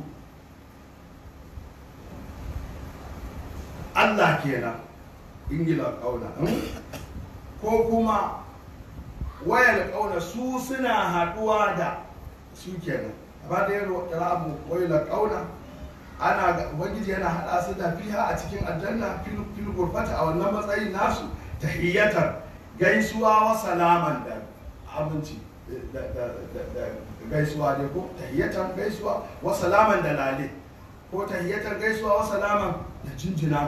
Allah kenan ingila kauna ko kuma wayar kauna su suna haduwa da su kenan amma da yaro rabu wayar kauna ana ga- ubangiji yana hada su da fiha a cikin aljanna fil fil gurfata a wannan matsayin nasu tahiyatar gaisuwa wa salaman da aminci da da da da gaisuwa ne ko tahiyatar gaisuwa wa salaman da lale ko tahiyatar gaisuwa wa salaman da jinjina musu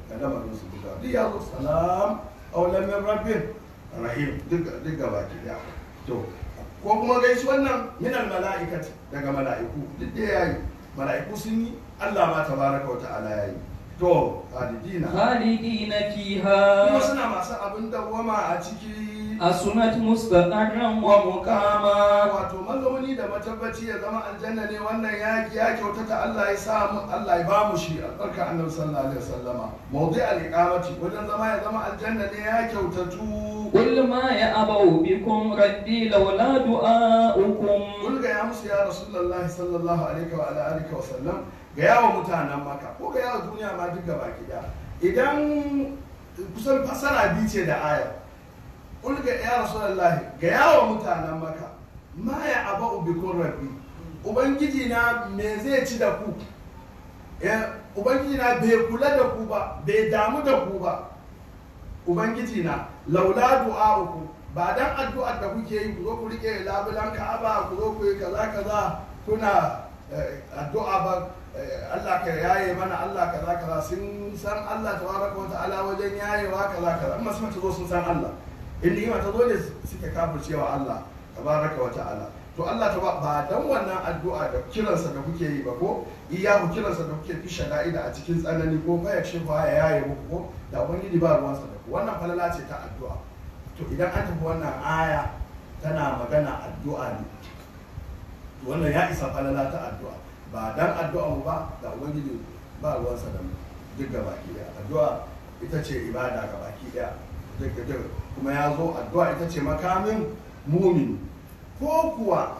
ga lamarin su duka duk ya zo salam aulan min rabbin rahim duk duk gaba ki daya to ko kuma gaisuwan nan minal mala'ikati daga mala'iku duk da yayi mala'iku sun yi Allah ma tabaraka wa ta'ala yayi to hadidina خالدين kuma فيها suna masu abin dawwama a ciki أسنت مستقرا ومقاما wato mazauni da matabbaci ya zama aljanna ne wannan yaki ya kyautata Allah ya sa mu Allah ya ba mu shi albarka annabi sallallahu alaihi wasallama mawdi al-iqamati wajen zama ya zama aljanna ne ya kyautatu قل ما يأبأ بكم ربي لولا دعاؤكم kul ga ya musu ya rasulullahi sallallahu alaihi wa ala alihi wa sallam ga yawa mutanen maka ko ga yawa duniya ma duk gaba ki idan kusan fasara biyu ce da ayar kul ga ya rasulullahi ga yawa mutanen maka ma ya aba'u bikun rabbi ubangiji na me zai ci da ku Eh, ubangiji na bai kula da ku ba bai damu da ku ba ubangiji na laula du'a'uku ba dan addu'ar da kuke yi ku zo ku rike labulan ka'aba ku zo ku yi kaza kaza kuna eh, addu'a ba eh, Allah ka yaye mana Allah kaza kaza sun san Allah tabaraka wa ta'ala wajen yayewa kaza kaza amma sun ta zo sun san Allah in ni'ima ta zo ne suke kafircewa Allah tabaraka wa ta'ala to Allah ta ba ba dan wannan addu'a da kiransa da kuke yi ba ko iyahu kiransa da kuke fi shada'ida a cikin tsanani ko fa yakshin fa ya yaye muku ko da ubangiji ba ruwansa da ku wannan falala ce ta addu'a to idan an tafi wannan aya tana magana addu'a ne to wannan ya isa falala ta addu'a ba dan addu'a mu ba da ubangiji ba ruwansa da mu duk ga baki daya addu'a ita ce ibada ga baki daya duk duk kuma ya zo addu'a ita ce makamin mumini ko kuwa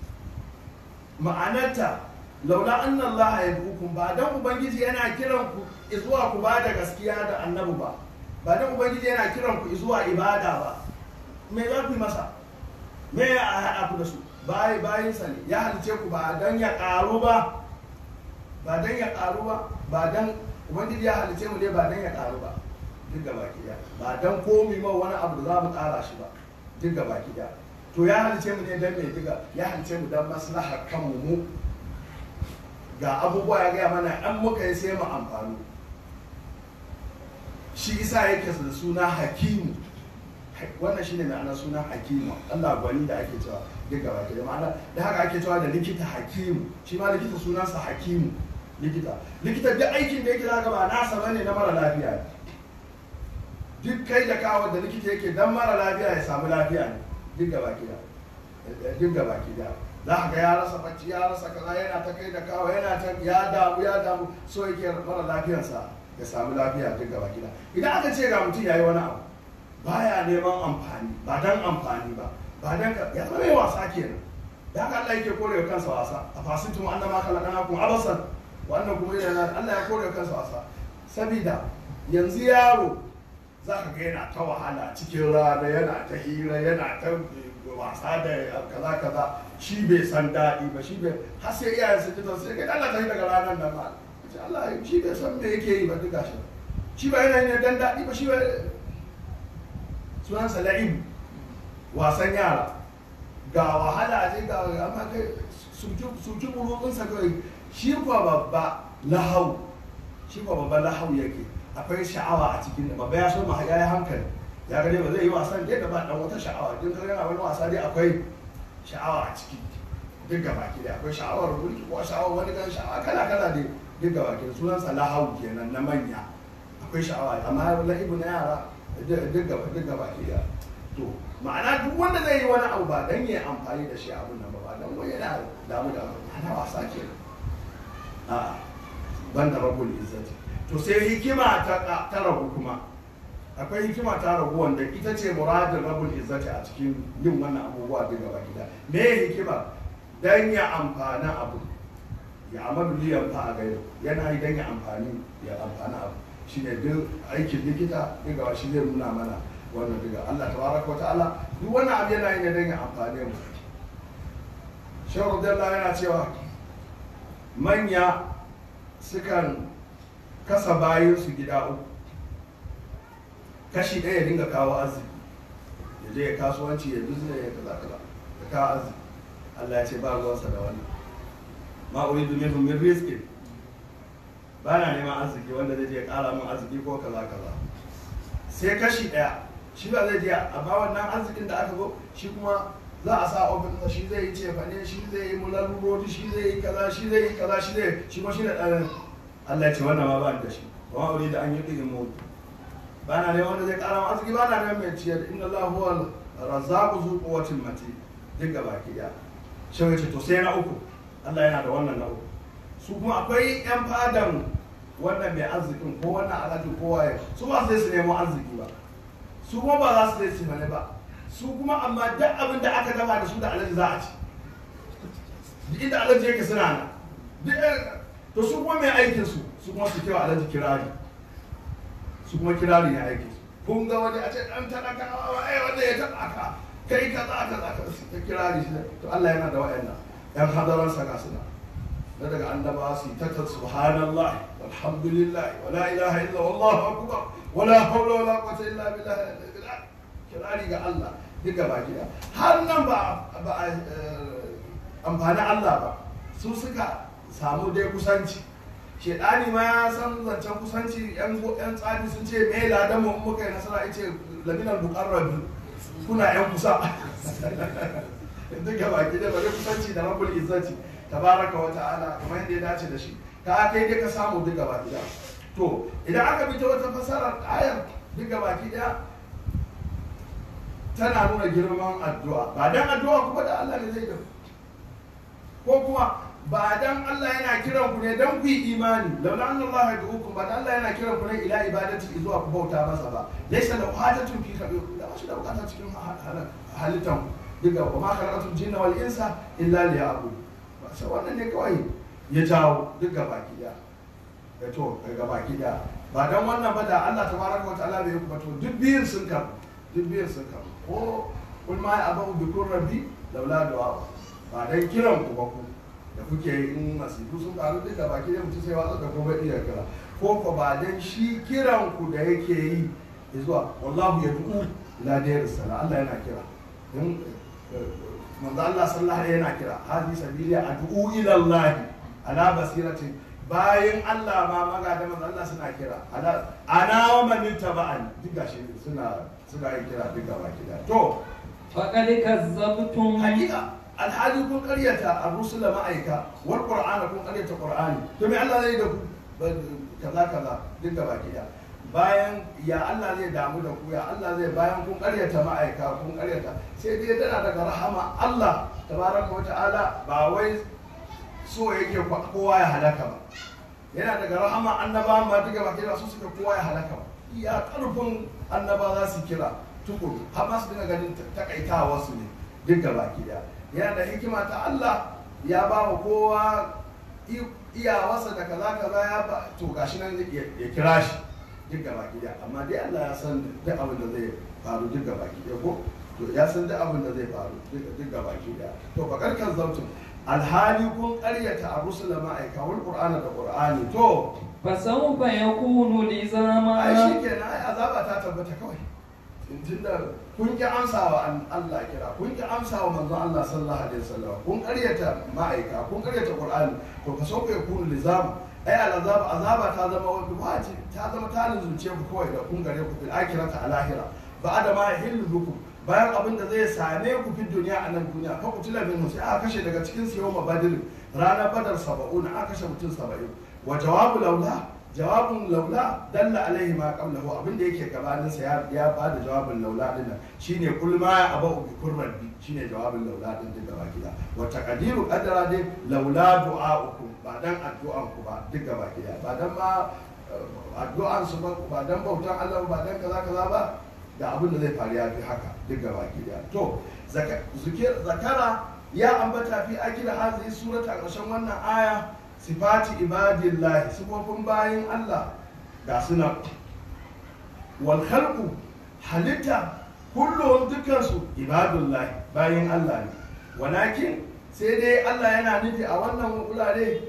ma'anarta laula anna Allah ya hukum ba dan ubangiji yana kiran ku zuwa ku ba da gaskiya da annabi ba ba dan ubangiji yana kiran ku zuwa ibada ba me za ku yi masa me ya haɗa ku da su bayi bayinsa ne ya halice ku ba dan ya ƙaru ba ba dan ya ƙaru ba ba dan ubangiji ya halice mu ne ba dan ya ƙaru ba duk gaba ki ba dan komi ma wani abu da za mu ƙara shi ba duk gaba ki to ya halice mu ne dan mai diga ya halice mu dan maslahar kanmu mu ga abubuwa ya gaya mana an muka yi sai mu amfani shi isa yake da suna hakimu wannan shine ma'anar suna hakimu Allah gwani da ake cewa duk gaba ke da ma'ana da haka ake cewa da likita hakimu shi ma likita sunansa hakimu likita likita duk aikin da yake zaka ba nasa bane na mara lafiya ne duk kai da kawo da likita yake dan mara lafiya ya samu lafiya ne duk gaba ke da duk gaba ke da za ka ga ya rasa bacci ya rasa kaza yana ta kai da kawo yana ta ya damu ya damu so yake mara lafiyarsa ya samu lafiya duk gaba gida idan aka ce ga mutum ya yi wani abu baya neman amfani ba dan amfani ba ba dan ka ya zama mai wasa kenan da haka Allah yake kore wa kansa wasa a fasitum annama khalaqnakum abasan wannan kuma yana Allah ya kore wa kansa wasa sabida yanzu yaro za ka ga yana ta wahala cikin rana yana ta hira yana ta wasa da kaza kaza shi bai san daɗi ba shi bai har sai iyayen su ji sai kai Allah ta yi daga ranar nan ma ce Allah shi bai san me yake yi ba duka shi shi ba yana ne dan daɗi ba shi ba sunansa la'ib wasan yara ga wahala ce ga amma kai suki burutsunsa kawai shi kuwa babba lahau shi kuwa babba lahau yake akwai sha'awa a cikin babba ya so ma ya yi hankali ya gane ba zai yi wasan dai da ba dan wata sha'awa din kan yana wani wasa dai akwai sha'awa a ciki duk gaba ki dai akwai sha'awar mulki ko sha'awar wani kan sha'awa kala kala dai duk gaba ki sunan sa lahau kenan na manya akwai sha'awa amma la'ibu na yara duk gaba duk gaba ki dai to ma'ana duk wanda zai yi wani abu ba dan ya amfani da shi abun nan ba ba dan wani yana damu da ana wasa kenan a'a banda rabbul izzati to sai hikima ta ta rabu kuma akwai hikima ta ragu wanda ita ce muradin rabul izzati a cikin yin wannan abubuwa da gaba gida me hikima dan ya amfana abu ya amalu li yanfa a gairu yana yi dan ya amfani ya amfana abu shine duk aikin likita daga shi zai nuna mana wannan daga Allah tabaraka wa ta'ala duk wannan abu yana yi ne dan ya amfane mu Shehu Abdullahi yana cewa manya sukan kasa bayansu gida uku kashi ɗaya ya dinga kawo arziki ya je ya kasuwanci ya bizne ya kaza kaza ya kawo arziki Allah ya ce ba ruwansa da wani ma uridu minhum min rizqin ba na neman arziki wanda zai je ya ƙara min arziki ko kaza kaza sai kashi ɗaya shi ba zai je a ba wannan arzikin da aka zo shi kuma za a sa ofin shi zai yi cefane shi zai yi mulalurori shi zai yi kaza shi zai yi kaza shi zai shi kuma shi da ɗan Allah ya ce wannan ma ba ni da shi wa aure da an yi ɗin mu ba na neman wanda zai ƙara min arziki ba na neman mai ciyar inna Allah huwa razzaqu zu quwwatil mati duk gaba ki ya shi ya ce to sai na uku Allah yana da wannan na uku su kuma akwai yan fadan wannan mai arzikin ko wannan alhaji ko waye su ba sai su nemo arziki ba su kuma ba za su zai ci bane ba su kuma amma duk abin da aka gama da su da alhaji za a ci duk inda alhaji yake suna nan duk to su kuma mai aikin su su kuma su kewa alhaji kirari su kuma kirari ne aikin su kun ga wani a ce dan talakawa ai wanda ya taba ka kai kaza kaza ka ta kirari shi to Allah yana da wayannan yan hadaran sa ga suna na daga annaba su ta ta subhanallah walhamdulillah wala ilaha illa wallahu akbar wala hawla wala quwwata illa billah kirari ga Allah duka baki da har nan ba ba amfani Allah ba su suka samu dai kusanci shedani ma ya san zancen kusanci yan yan tsari sun ce me ladan mu muka yi nasara yace laminar muqarrabi kuna yan kusa duka baki da bare kusanci da rabbul izzati tabaraka wa ta'ala kamar yadda ya dace da shi ka kai dai ka samu duka baki da to idan aka bi ta wata fasarar ayar duka baki daya tana nuna girman addu'a ba dan addu'a kuma da Allah ne zai da ko kuma ba dan Allah yana kiran ku ne dan ku yi imani laula anna Allah yad'ukum ba dan Allah yana kiran ku ne ila ibadati zuwa ku bauta masa ba laysa lahu hajatun fi kabir da ba shi da bukata cikin halittan duka wa ma khalaqatul jinna wal insa illa liya'budun sai wannan ne kawai ya jawo duk gabaki daya da to gabaki daya ba dan wannan ba da Allah tabaraka wa ta'ala bai yi ba to duk biyun sun karu duk biyun sun karu ko kun ma ya abu bi kun rabbi laula du'a ba dan kiran ku ba ku da kuke in masifu sun karu duk gabaki daya mutum sai watsa da ko bai iya kira ko ko ba dan shi kiran ku da yake yi zuwa wallahu yad'u ila dayar sala Allah yana kira manzo Allah sallallahu alaihi yana kira hadi sabili ad'u ila Allah ala basiratin bayan Allah ma magada manzo Allah suna kira ala ana wa man taba'ani duk gashi suna suna yin kira duk gaba kida to faqad kazzabtum hakika alhali kun karyata ar-rusula ma'aika wal qur'ana kun karyata qur'ani to me Allah zai da ku kaza kaza duk gaba kida bayan ya Allah zai damu da ku ya Allah zai bayan kun karyata ma'aika kun karyata sai dai tana daga rahama Allah tabaraka wa ta'ala ba wai so yake kowa ya halaka ba yana daga rahama annaba ma duka ba kira su suka kowa ya halaka ba iya karfin annaba za su kira tukuru har ma su dinga ganin takaitawa su ne duk da baki daya yana da hikima ta Allah ya ba wa kowa iyawarsa da kaza kaza ya ba to gashi nan ya kira shi duk gaba daya amma dai Allah ya san duk abin da zai faru duk gaba daya ko to ya san duk abin da zai faru duk gaba daya to bakar kan zautun alhali kun karyata a rusula ma'aika wal qur'ana da qur'ani to fasawfa yakunu lizama ai shikenan ai azaba ta tabbata kawai tunda kun ki amsawa Allah kira kun ki amsawa manzon Allah sallallahu alaihi wasallam kun karyata ma'aika kun karyata qur'ani to fasawfa yakunu lizama ai al'azaba azaba ta zama wani wajibi ta zama ta lizunce ku kawai da kun gare ku fil akhirati a lahira ba da ma yahillu bikum bayan abin da zai same ku fi duniya a nan duniya fa kutila minhu sai aka kashe daga cikin su yawma badr ranar badar saba'un aka kashe mutum saba'in wa jawabu laula jawabun laula dalla alaihi ma qablahu abin da yake gabanin sa ya ya bada jawabin laula din nan shine kul ma ya abu bi kurrabi shine jawabin laula din din gaba gida wa taqdiru qadara dai laula du'a'ukum ba dan addu'an ku ba duk gaba gida ba dan ma addu'an su ba ba dan bautan Allah ba dan kaza kaza ba da abin da zai faru ya fi haka duk gaba gida to zakara ya ambata fi akira hazi surata ƙarshen wannan aya sifati ibadillahi sifofin bayin Allah ga suna wal khalqu halitta kullum dukansu ibadullahi bayin Allah ne walakin sai dai Allah yana nufi a wannan wurare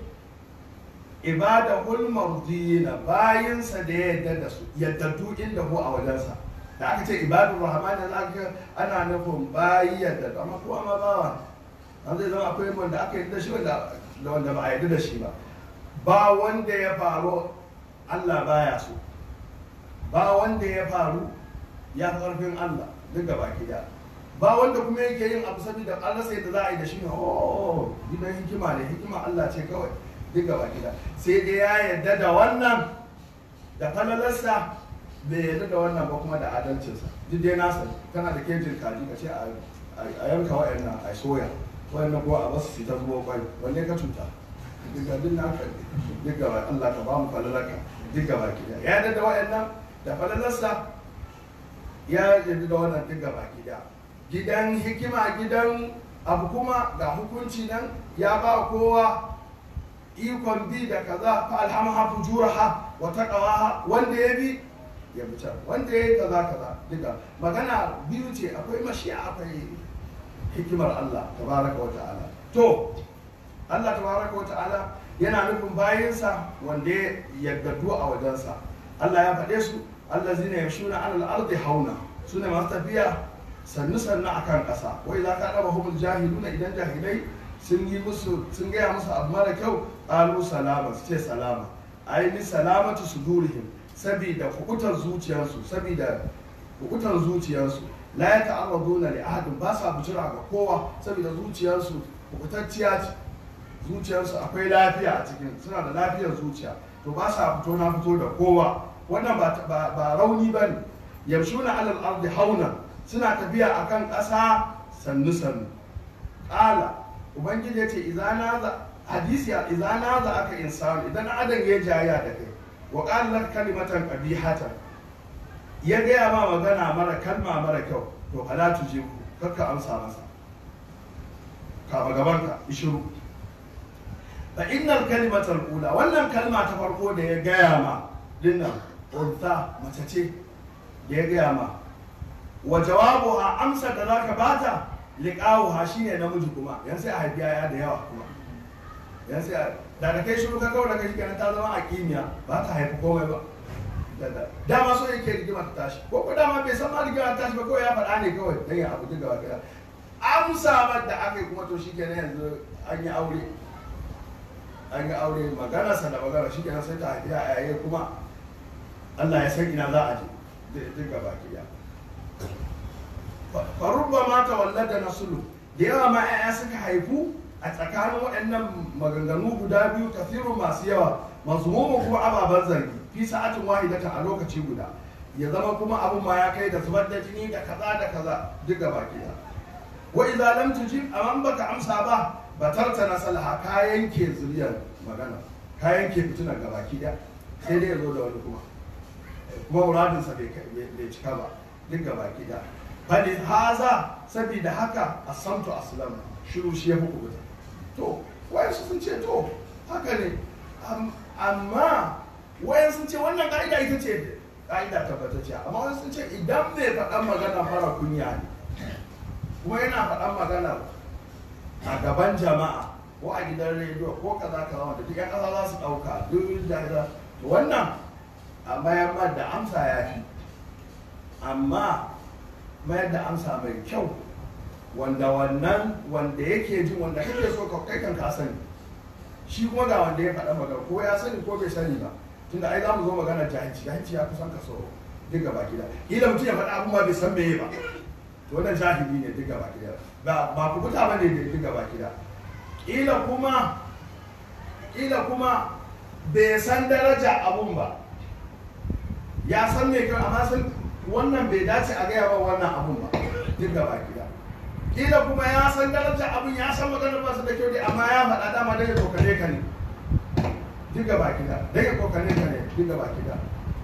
ibadahul mardiyina bayinsa da ya yadda da su yaddadu inda hu a wajensa da aka ce ibadun rahman da aka ana nufin bayi yadda amma kowa ma bawa an zai zama akwai wanda aka yi da shi wanda wanda ba a yi da shi ba ba wanda ya faru Allah baya so ba wanda ya faru ya fi ƙarfin Allah duk gaba gida ba wanda kuma yake yin abu saboda an rasa yadda za a yi da shi ne oh gidan hikima ne hikima Allah ce kawai duk gaba gida sai dai ya yarda da wannan da falalarsa bai yarda da wannan ba kuma da adalcinsa duk dai nasa kana da kejin kaji ka ce a yanka wa'annan a soya wa'annan ko a basu su ta zubo kwai wanne ka cuta duk ga duk naka duk gaba Allah ka ba mu falalarka duk gaba gida ya yarda da wa'annan da falalarsa ya yarda da wannan duk gaba gida gidan hikima gidan abu kuma ga hukunci nan ya ba kowa ikon bi da kaza fa alhamaha fujuraha wa taqwaha wanda ya bi ya bi can wanda ya yi kaza kaza duka magana biyu ce akwai mashiya akwai hikimar Allah tabaraka wa ta'ala to Allah tabaraka wa ta'ala yana nufin bayinsa wanda ya yaddadu a wajensa Allah ya faɗe su allazina yamshuna 'ala al-ardi hauna sune masu tafiya sannu sannu akan ƙasa wai za ka ɗaba humul jahiluna idan jahilai sun yi musu sun gaya musu abu mara kyau ƙalu salama su ce salama aini salamatu sudurihim sabida kukutar zuciyarsu sabida kukutar zuciyarsu la ya ta'arraduna li ahadin ba sa bujira ga kowa saboda zuciyarsu kukutacciya ce zuciyarsu akwai lafiya a cikin suna da lafiyar zuciya to ba sa fito na fito da kowa wannan ba rauni ba ne yamshuna alal ardi hauna suna tafiya akan ƙasa sannu sannu ƙala ubangiji ya ce izana za hadisi izana za aka insanu idan adam ya jaya da kai wa qala kalimatan qabihatan ya gaya ma magana mara kalma mara kyau to fala tujibu kakka amsa masa kama gabanka ishiru fa innal kalimatal ula wannan kalma ta farko da ya gaya ma dinnan unta mace ce da ya gaya ma wa jawabuha amsa da zaka bata liqawuha shine namiji kuma yan sai a haifi yaya da yawa kuma yan sai da da kai shiru ka kawo da kai kenan ta zama a kimiyya ba ta haifi komai ba dama so yake rigima ta tashi ko ko dama bai san ma rigima ta tashi ba kawai ya faɗa ne kawai dan ya abu duka gaba amsa da aka yi kuma to shikenan yanzu an yi aure an yi aure magana sa da magana shikenan sai ta haifi yaya kuma Allah ya san ina za a je duk gaba ki ya farubba ma ta wallada nasulu da yawa ma 'ya'ya suka haifu a tsakanin waɗannan maganganu guda biyu kafiru masu yawa mazmumu kuma ababen zargi fi sa'atin wahidata a lokaci guda ya zama kuma abun ma ya kai da zubar da jini da kaza da kaza duk gaba ki ya wa idza lam tujib amman baka amsa ba batarta na salaha ka yanke zuriyar magana ka yanke fitinar gabaki daya sai dai ya zo da wani kuma kuma muradinsa bai cika ba duk gabaki daya bali haza saboda haka asamtu aslam shiru shi ya fi kubuta to wayansu sun ce to haka ne amma wayan sun ce wannan ka'ida ita ce ka'ida tabbatacciya amma wani sun ce idan mai faɗan magana fara kunya ne kuma yana faɗan magana a gaban jama'a ko a gidan rediyo ko kaza kaza wanda duk 'yan ƙasa za su ɗauka duk da wannan a mayar da amsa ya fi amma mayar da amsa mai kyau wanda wannan wanda yake jin wanda kake so ka kai kan ka sani shi kuma ga wanda ya faɗa magana ko ya sani ko bai sani ba tunda ai za mu zo magana jahilci jahilci ya kusan kaso duk gaba gida kila mutum ya faɗa abin ma bai san meye ba to wannan jahili ne duk gaba gida ba ba ku buta bane ne duk gaba gida kila kuma kila kuma bai san daraja abun ba ya san me kai amma san wannan bai dace a gaya ba wannan abun ba duk gaba gida kila kuma ya san daraja abun ya san maganar ba su da kyau dai amma ya faɗa dama dai ya kokare ka ne duk gaba gida dai ya kokare ka ne duk gaba gida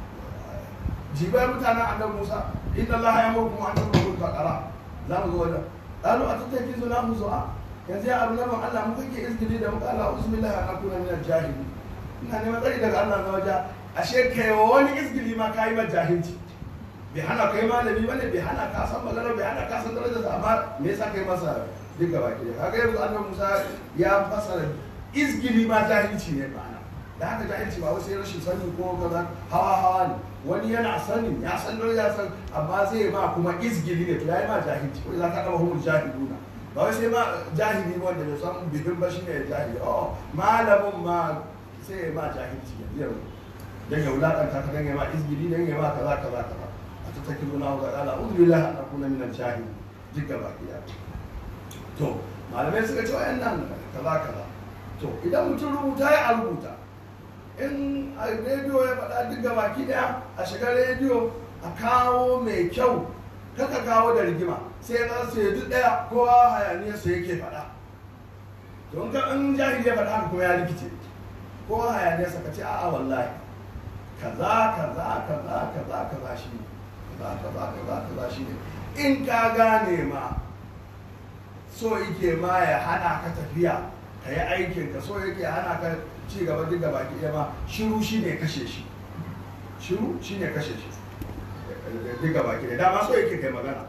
jibai mutanen annabi Musa inna Allah ya murku an turu baqara za mu zo wajen qalu atattaki zuna mu zu'a yanzu ya abu laban Allah mu kake izgili da muka Allah bismillah an akuna min al-jahili ina neman tsari daga Allah na waje ashe kai wani izgili ma kai ma jahilci bai hana kai malami bane bai hana ka san magana bai hana ka san darajar sa amma me yasa kai masa duk gaba ki kaga yanzu annabi Musa ya fasara izgili ma jahilci ne ma'ana da haka jahilci ba wasu rashin sani ko kaza hawa hawa ne wani yana sanin ya san darajar san amma zai ma kuma izgili ne to yayi ma jahilci ko za ka daba humul jahiluna ba wai sai ma jahili wanda bai san bidin ba shine jahili oh malamin ma sai ya ma jahilci ya biyar dan ya wulakanta ka dan ya ma izgiri dan ya ma kaza kaza kaza a ta takiru na ga ala uzu billahi an akuna min al-jahil duk gaba ɗaya to malamai suka ce wayannan kaza kaza to idan mutum rubuta ya a rubuta in a rediyo ya faɗa duk gaba ki ɗaya a shiga rediyo a kawo mai kyau kaka kawo da rigima sai na sai duk ɗaya kowa hayaniyarsa yake faɗa don ka in jahili ya faɗa haka kuma ya rikice kowa hayaniyarsa ka ce a'a wallahi kaza kaza kaza kaza kaza shi ne kaza kaza kaza kaza shi ne in ka gane ma so yake ma ya hana ka tafiya ka yi aikin ka so yake hana ka ci gaba duk gaba ki ma shiru shi ne kashe shi shiru shi ne kashe shi duk gaba ki dama so yake kai magana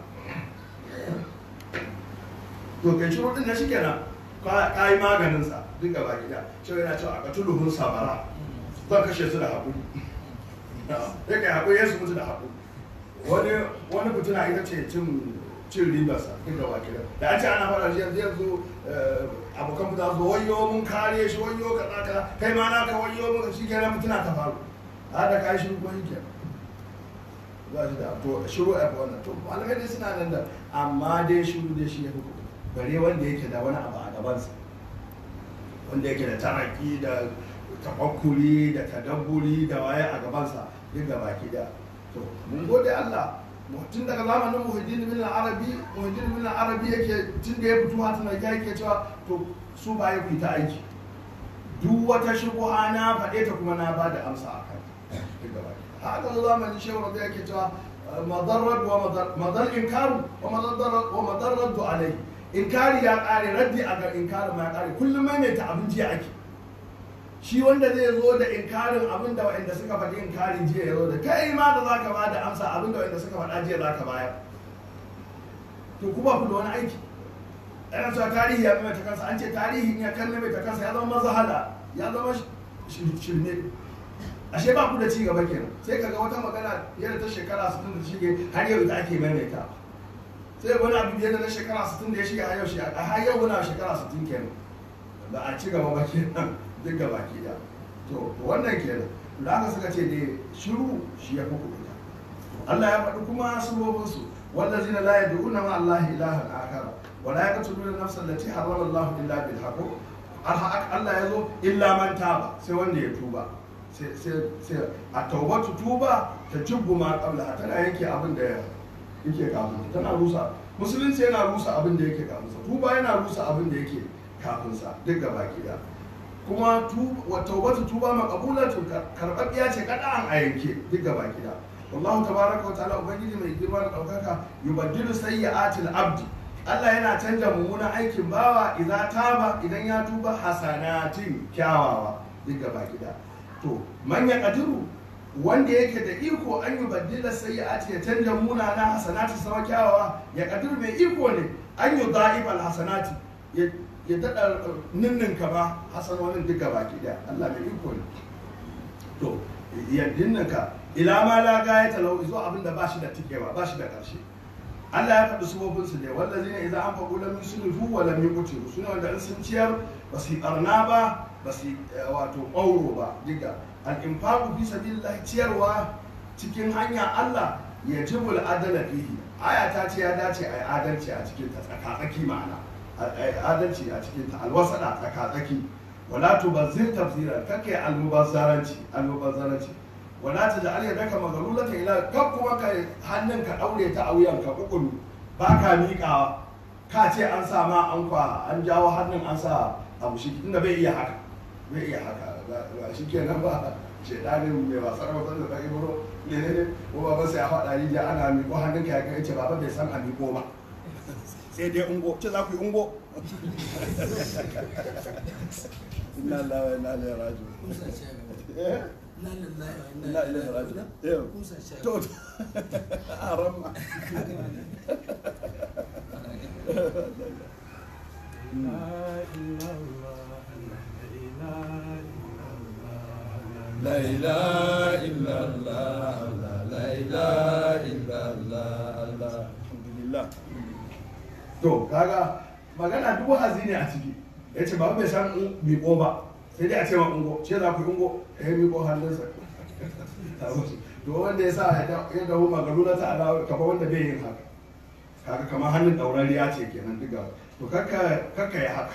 to kai shiru din na shi kenan ka yi maganinsa duk gaba ki da shi yana cewa a katuluhun sabara zan kashe su da haƙuri ya kai haƙuri ya su mutu da haƙuri wani wani fituna ita ce cin cin ribarsa duk da wakilin da an ce ana fara shi yanzu yanzu abokan fita su wayo mun kare shi wayo kaza kaza kai ma naka wayo mun shi kenan fituna ta faru a da kai shiru ko shi kenan za shi da to shiru a wannan to malamai dai suna nan da amma dai shiru dai shi ya fi bare wanda yake da wani abu a gabansa wanda yake da taraki da tafakkuri da tadabburi da waye a gabansa duk gaba ki da to mun gode Allah tun daga zamanin muhiddin bin arabi muhiddin bin arabi yake tun da ya fito hatin da yake cewa to su ba ya fita aiki duk wata shubuha na faɗe ta kuma na ba da amsa a kan haka zamanin shehu rabi yake cewa madarrad wa madar inkaru wa madarrad wa madarrad alai inkari ya kare raddi a ga inkarin ma ya kare kullum maimaita abin jiya ake shi wanda zai zo da inkarin abin da waɗanda suka faɗi inkarin jiya ya zo da kai ma da za ka ba da amsa abin da waɗanda suka faɗa jiya za ka bayar to kuma ku da wani aiki yana cewa tarihi ya maimaita kansa an ce tarihi ya kan maimaita kansa ya zama mazahala ya zama shirme ashe ba ku da ci gaba kenan sai kaga wata magana yadda ta shekara 60 da shige har yau ita ake maimaita sai wani abu biyar da na shekara 60 da ya shige har yau shi a har yau wani shekara 60 kenan ba a ci gaba ba kenan duk gaba ke da to wannan kenan da aka suka ce dai shiru shi ya fi kuɗa Allah ya faɗi kuma sabobinsu والذين لا يدعون مع الله إلها آخر ولا يقتلون النفس التي حرم الله إلا بالحق Allah ya zo illa man taba sai wanda ya tuba sai a taubatu tuba ta jibbu ma qabla tana yake abin da yake kafin tana rusa musulunci yana rusa abin da yake kafin sa tuba yana rusa abin da yake kafin sa duk gaba da kuma taubatu tuba maqbulatu karɓaɓɓiya ce kada an a yanke duk gaba da wallahu tabaraka wa ta'ala ubangiji mai girma da ɗaukaka yubaddilu sayyi'atil abdi Allah yana canja mummunan aikin bawa idan taba idan ya tuba hasanatin kyawawa duk gaba gida to manya kadiru wanda yake da iko an yi baddila sayyi'ati ya canja munana hasanati sama kyawawa ya kadiru mai iko ne an yi da'ibal hasanati ya daɗa ninninka ba hasanonin duk gaba gida Allah mai iko ne to ya ninninka ila ma la gaya talau zuwa abin da ba shi da tikewa ba shi da ƙarshe Allah ya faɗi sufofinsu ne wanda zai ne idan an faɗo lam yusrifu wa lam yuqtiru sune wanda in sun ciyar ba su yi ɓarna ba ba su wato ƙauro ba diga al infaqu fi sabilillah ciyarwa cikin hanya Allah ya jibul adala fihi aya ta ce ya dace a yi adalci a cikin ta tsakatsaki ma'ana adalci a cikin ta alwasada tsakatsaki wala tubazzir tafsira kake almubazzaranci almubazzaranci wala ta da aliyar daga magalulata ila kan kuma ka hannun ka daure ta a wuyan ka kukulu ba ka miƙawa ka ce an sa ma an kwa an jawo hannun an sa abu shi inda bai iya haka bai iya haka ba shi kenan ba shedanin mai wasar wasar da kai buro ne ne ne ko ba sai a faɗa rijiya ana miƙo hannun ka ya kai ce baba bai san a miƙo ba sai dai ungo ce za ku yi ungo inna lillahi wa inna ilaihi raji'un لا إله إلا الله توت أرمى لا إله إلا الله لا إله إلا الله الحمد لله to kaga magana duk wa'azi ne a ciki ya ce ba bai san miƙo ba sai dai a ce ma ungo ce za ku yi ungo ya yi miko hannunsa to wanda ya sa ya dawo magaru na ta'ala kafa wanda bai yin haka kaga kamar hannun ɗaurariya ce kenan duka to kakka ya haka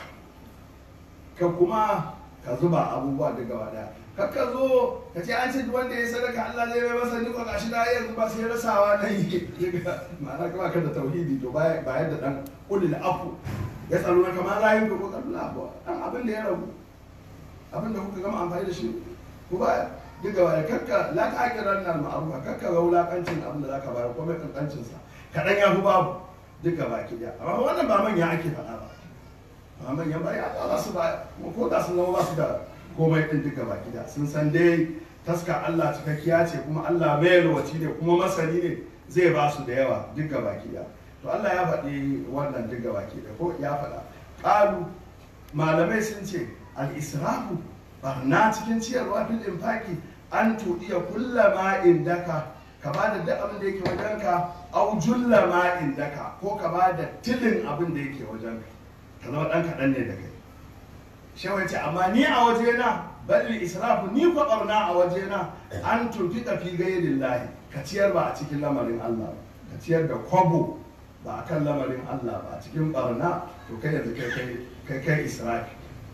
ka kuma ka zuba abubuwa duk gaba daya kakka zo ka ce an ce duk wanda ya sadaka Allah zai mai masa niko gashi da yanzu ba sai rasawa na yi ma'ana kama kan da tauhidi to bayan da dan ulil afu ya tsaro na kamar rayu ko kallu abu dan abin da ya ragu abin da kuka gama amfani da shi ku ba duk gaba da kakka la ka akiran nan ma'arufa kakka ga wulakancin abin da zaka bayar ko mai kankancin sa kadan ya fi babu duk gaba ki da amma wannan ba manya ake faɗa ba amma manyan ba ya ba su ba ko da sun zama ba su da komai din duka baki da sun san dai taska Allah cikakkiya ce kuma Allah mai yalwaci ne kuma masani ne zai ba su da yawa duka baki da to Allah ya faɗi wannan duka baki da ko ya faɗa ƙalu malamai sun ce al-israfu barna cikin ciyarwa fil infaki an tuɗiya kulla ma indaka ka ba da duk abin da yake wajenka au julla ma indaka ko ka ba da tilin abin da yake wajenka ka zama ɗan kaɗan ne da kai shawai ce amma ni a wajena balli israfu ni ko barna a wajena an tufi fi gairin lahi ka ciyar ba a cikin lamarin Allah ba ka ciyar da kwabo ba a kan lamarin Allah ba a cikin barna to kai yanzu kai kai kai israfi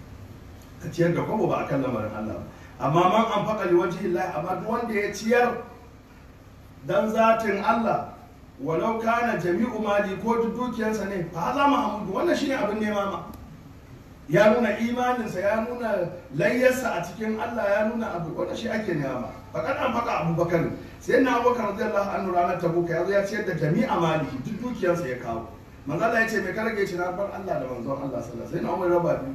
ka ciyar da kwabo ba a kan lamarin Allah ba amma man an faƙa li wajhi Allah amma duk wanda ya ciyar dan zatin Allah walau kana jami'u mali ko duk dukiyarsa ne fa za mu hamudu wannan shine abin nema ma ya nuna imaninsa ya nuna layyarsa a cikin Allah ya nuna abu wanda shi ake nema fakat an faka abubakar sai na abubakar radiyallahu anhu ranar tabuka ya zo ya ciyar da jami'a mali duk dukiyarsa ya kawo manzo Allah ya ce me ka rage shi na bar Allah da manzon Allah sallallahu alaihi wasallam sai na umar raba biyu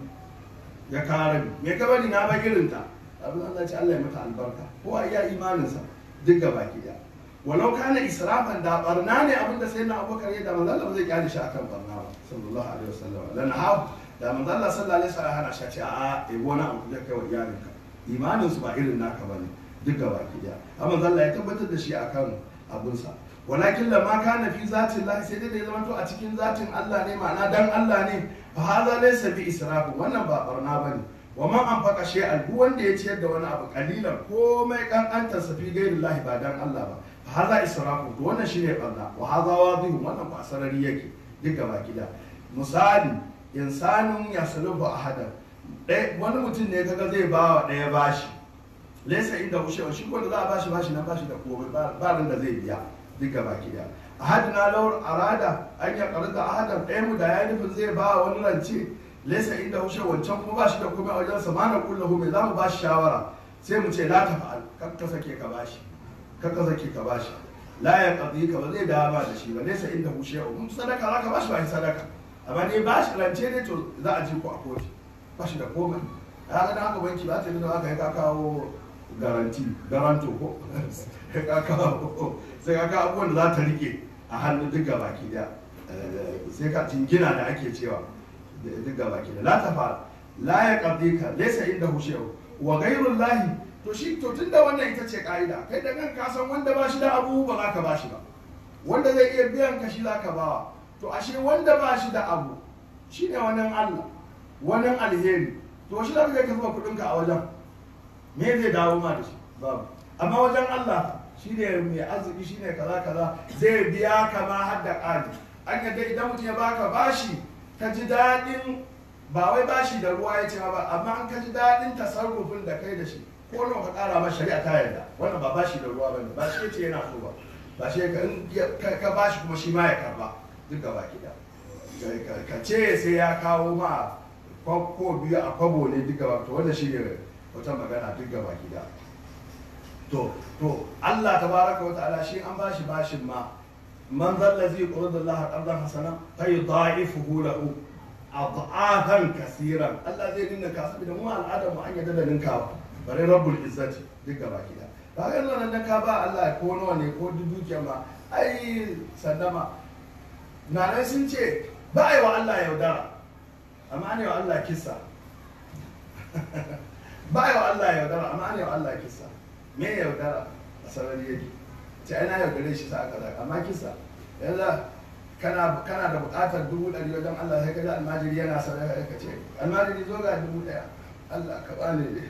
ya kare me ka bari na ba irinta abin Allah ya ce Allah ya mata albarka ko a iya imaninsa duk gaba ki daya walau kana israfan da barna ne abin da sai na abubakar ya da manzo Allah ba zai kyale shi akan barna ba sallallahu alaihi wasallam lan hafu da manzo Allah sallallahu alaihi wasallam hana shi ce a eh wani abu da kai wa iyalinka imanin su ba irin naka bane duk gaba ki daya amma manzo Allah ya tabbatar da shi akan abunsa walakin lamma kana fi zatin Allah sai dai da ya zama to a cikin zatin Allah ne ma'ana dan Allah ne fa hadha laysa bi israfu wannan ba barna bane wa man anfaqa shay'an duk wanda ya ciyar da wani abu kalilan komai kankantar sa fi ghairillahi ba dan Allah ba fa hadha israfu to wannan shine barna wa hadha wadihun wannan ba sarari yake duk gaba ki daya misali insanin ya salubu a hadar wani mutum ne kaga zai ba wa ɗaya bashi laisa inda ushewa shi ko da za a bashi bashi na bashi da komai ba ran da zai biya duka baki daya a hadina lawar arada an ya karanta a hadar ɗaya mu da ya nufin zai ba wani rance laisa inda ushewa wancan kuma bashi da komai a wajen sa mana kullahu mai za mu bashi shawara sai mu ce la ta fa'al kar ka sake ka bashi kar ka sake ka bashi la ya qadi ka ba zai dawo ba da shi ba laisa inda ushewa mun sadaka za ka bashi ba sadaka amma dai ba shi rance ne to za a ji ku a kotu ba shi da komai ya ga haka banki ba ta yi da aka yi ka kawo garanti garanto ko ka kawo sai ka kawo abubuwan da za ta rike a hannun duk baki daya sai ka jingina da ake cewa duk baki da la ta fara la ya qabdi ka laysa inda hushewa wa ghayrul lahi to shi to tunda wannan ita ce ka'ida kai da kan ka san wanda ba shi da abu ba za ka ba shi ba wanda zai iya biyan ka shi za ka bawa to ashe wanda ba shi da abu shi ne wani Allah wani alheri to shi zaka ka zuba kudinka a wajen me zai dawo ma da shi babu amma wajen Allah shi ne mai arziki shi ne kaza kaza zai biya ka ma har da ƙari an yadda idan mutum ya baka bashi ka ji daɗin ba wai bashi da ruwa ya ce ba amma an ka ji daɗin tasarrufin da kai da shi ko nawa ka ƙara ma shari'a ta yarda wannan ba bashi da ruwa bane ba shi ya ce yana so ba ba shi ka bashi kuma shi ma ya karba duk gaba gida ka ce sai ya kawo ma ko biyu a kwabo ne duk gaba to wanda shi ne wata magana duk gaba gida to to Allah tabaraka wa ta'ala shi an bashi bashin ma man zalla zai qurdu Allah qardan hasana fa yudha'ifuhu lahu ad'afan kaseeran Allah zai dinga ka saboda mu al'adar mu an yadda da ninka bare rabbul izzati duk gaba gida ba ga nan da ka ba Allah ko nawa ne ko dukiya ma ai sallama nanai sun ce ba a yi wa Allah yaudara amma ne wa Allah kisa ba a yi wa Allah yaudara amma ne wa Allah kisa me yaudara a sarari yake ce ana yaudare shi sa aka zaka amma kisa yanzu kana da buƙatar dubu ɗari wajen Allah sai kaji almajiri yana sadaka ka ce almajiri zo ga dubu ɗaya Allah ka bani ne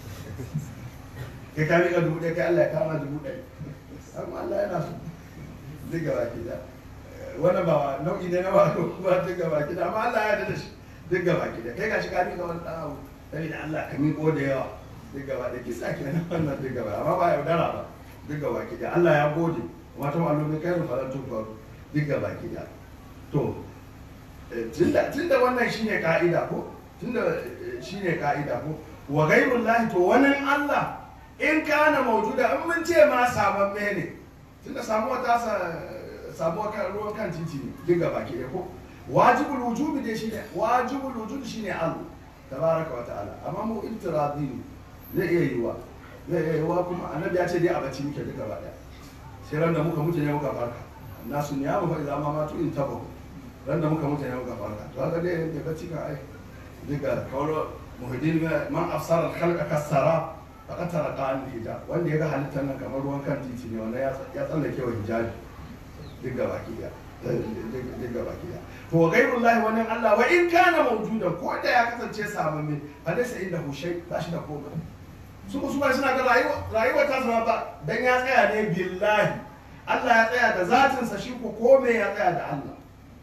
kai ka miƙa dubu ɗaya kai Allah ya kama dubu ɗaya amma Allah yana so duk gaba ki da wannan ba nau'i ne na ba ba duk gaba ki da amma Allah ya yarda da shi duk gaba ki da kai ga shi ka miƙa wani ɗan abu sai da Allah ka miƙo da yawa duk gaba da kisa kenan wannan duk gaba amma ba yaudara ba duk gaba ki da Allah ya gode wata malumin kai rufa da tun faru duk gaba ki da to tunda tunda wannan shine ka'ida ko tunda shine ka'ida ko wa ghairullahi to wani Allah in kana maujuda in mun ce ma samamme ne tunda samuwa ta sa samuwa kan ruwan kan titi ne duk gaba ki da ko wajibul wujubi dai shine wajibul wujudi shine Allah tabaraka wa ta'ala amma mu ibtiradi ne zai iya yiwa zai iya yiwa kuma annabi ya ce dai a bacci muke duka ba daya sai ran da muka mutu ne muka farka nasu ne ya mu fa idan ma matu in taba ran da muka mutu ne muka farka to haka dai da bacci ka ai duka kawo muhiddin man afsara khalqa kasara faqad taraka an hijab wanda ya ga halittar nan kamar ruwan kan titi ne wanda ya tsallake wa hijabi duk gaba ki daya duk gaba ki daya to gairullahi wannan Allah wa in kana mawjudan ko da ya kasance samamme fa laysa inda hushai ba shi da komai su su ba suna ga rayuwa rayuwa ta zama ba dan ya tsaya ne billahi Allah ya tsaya da zatin sa shi ko kome ya tsaya da Allah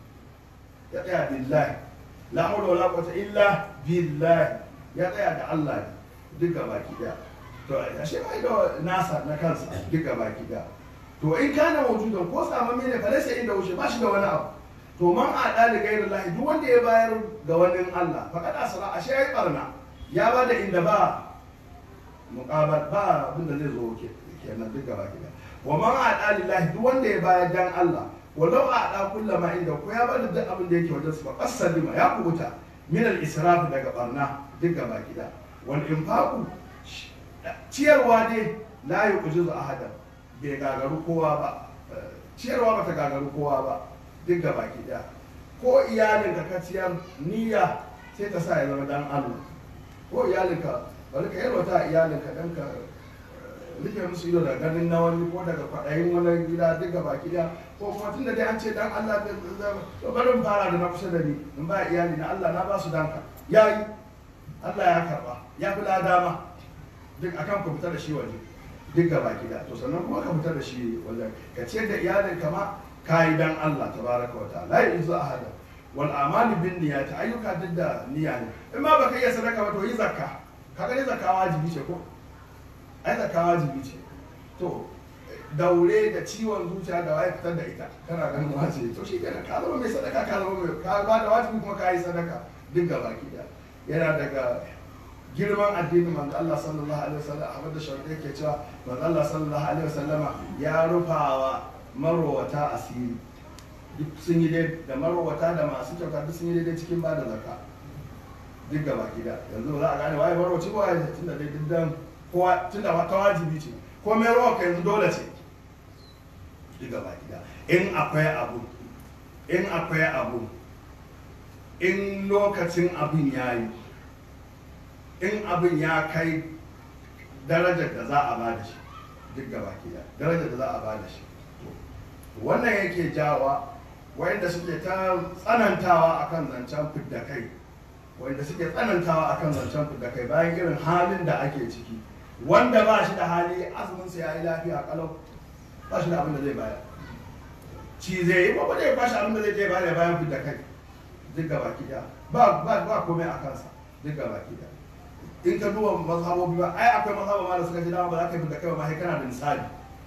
ya tsaya billahi la hawla wala quwwata illa billahi ya tsaya da Allah duk gaba ki daya to ashe bai da nasa na kansa duk gaba ki daya to in kana mawjudan ko samamme ne fa laysa inda hushai ba shi da wani abu to man a ɗali gairin lahi duk wanda ya bayar ga wani Allah faƙad asara ashe ya yi ɓarna ya ba da inda ba muƙabar ba abin da zai zo kenan duk gaba gida wa man a ɗali lahi duk wanda ya bayar dan Allah walau a ɗa kulla ma inda ko ya bada duk abin da yake wajen su ba qasalima ya kubuta min al israf daga ɓarna duk gaba gida wal infaqu ciyarwa dai la yuqjizu ahadan bai gagaru kowa ba ciyarwa bata gagaru kowa ba duk ga baki daya ko iyalinka ka ciyar niyya sai ka sa ya zama dan Allah ko iyalinka bari ka yalwata iyalinka dan ka rike musu ido da ganin na wani ko daga kwaɗayin wani gida duk ga baki daya ko kuma tun da dai an ce dan Allah da to bari in fara da na kusa da ni in ba iyali na Allah na ba su danka yayi Allah ya karba ya fi ladama duk akan ku fita da shi waje duk ga baki daya to sannan kuma ka fita da shi waje ka ciyar da iyalinka ma kayi dan Allah tabaraka wa ta'ala la yuzu ahada wal amali bin niyyati ayyuka duk da niyya ne in ma baka iya sadaka ba to yi zakka kaga ne zakka wajibi ce ko ai zakka wajibi ce to daure da ciwon zuciya da waye fitar da ita kana ganin wajibi to shi kenan ka zama mai sadaka ka zama mai ka ba da wajibi kuma ka yi sadaka duk gaba ki da yana daga girman addinin manzo Allah sallallahu alaihi wasallam Ahmad da Shawki yake cewa manzo Allah sallallahu alaihi wasallama ya rufawa marowata asiri duk sun yi dai da marowata da masu kyauta duk sun yi daidai cikin ba da zaka duk gaba gida yanzu za a gane waye marowaci ko waye tun da dai diddan kowa tun da ta wajibi ce ko mai rawa ka yanzu dole ce duk gaba gida in akwai abu in akwai abu in lokacin abin ya yi in abin ya kai darajar da za a ba da shi duk gaba gida darajar da za a ba da shi wannan yake jawa wanda suke ta tsanantawa akan zancen fidda kai wanda suke tsanantawa akan zancen fidda kai bayan irin halin da ake ciki wanda ba shi da hali azumin sa yayi lafiya kalau ba shi da abin da zai bayar ci zai yi ba zai bashi abin da zai je bayar bayan fidda kai duk gaba ki ba ba ba komai a kansa duk gaba ki in ka duba mazhabobi ba ai akwai mazhaba ma da suka ji dama ba za ka yi fidda kai ba ma sai kana da misali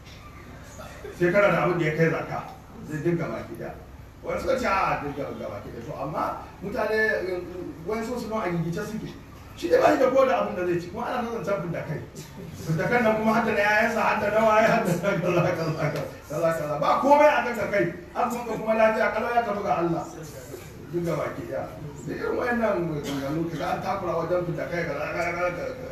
sai kana da abin da ya kai zaka zai dinga baki da wani suka ce a dinga gaba ki da to amma mutane wani sun suna a gigice suke shi da bai da ko da abin da zai ci kuma ana son zancen da kai da kan nan kuma hadda na yayansa hadda na waye hadda na kaza kaza kaza kaza ba komai a kan kai an sun ka kuma lafiya kalau ya tafi ga Allah dinga baki da da irin wayannan maganganu kaga an takura wajen fita kai kaza kaza kaza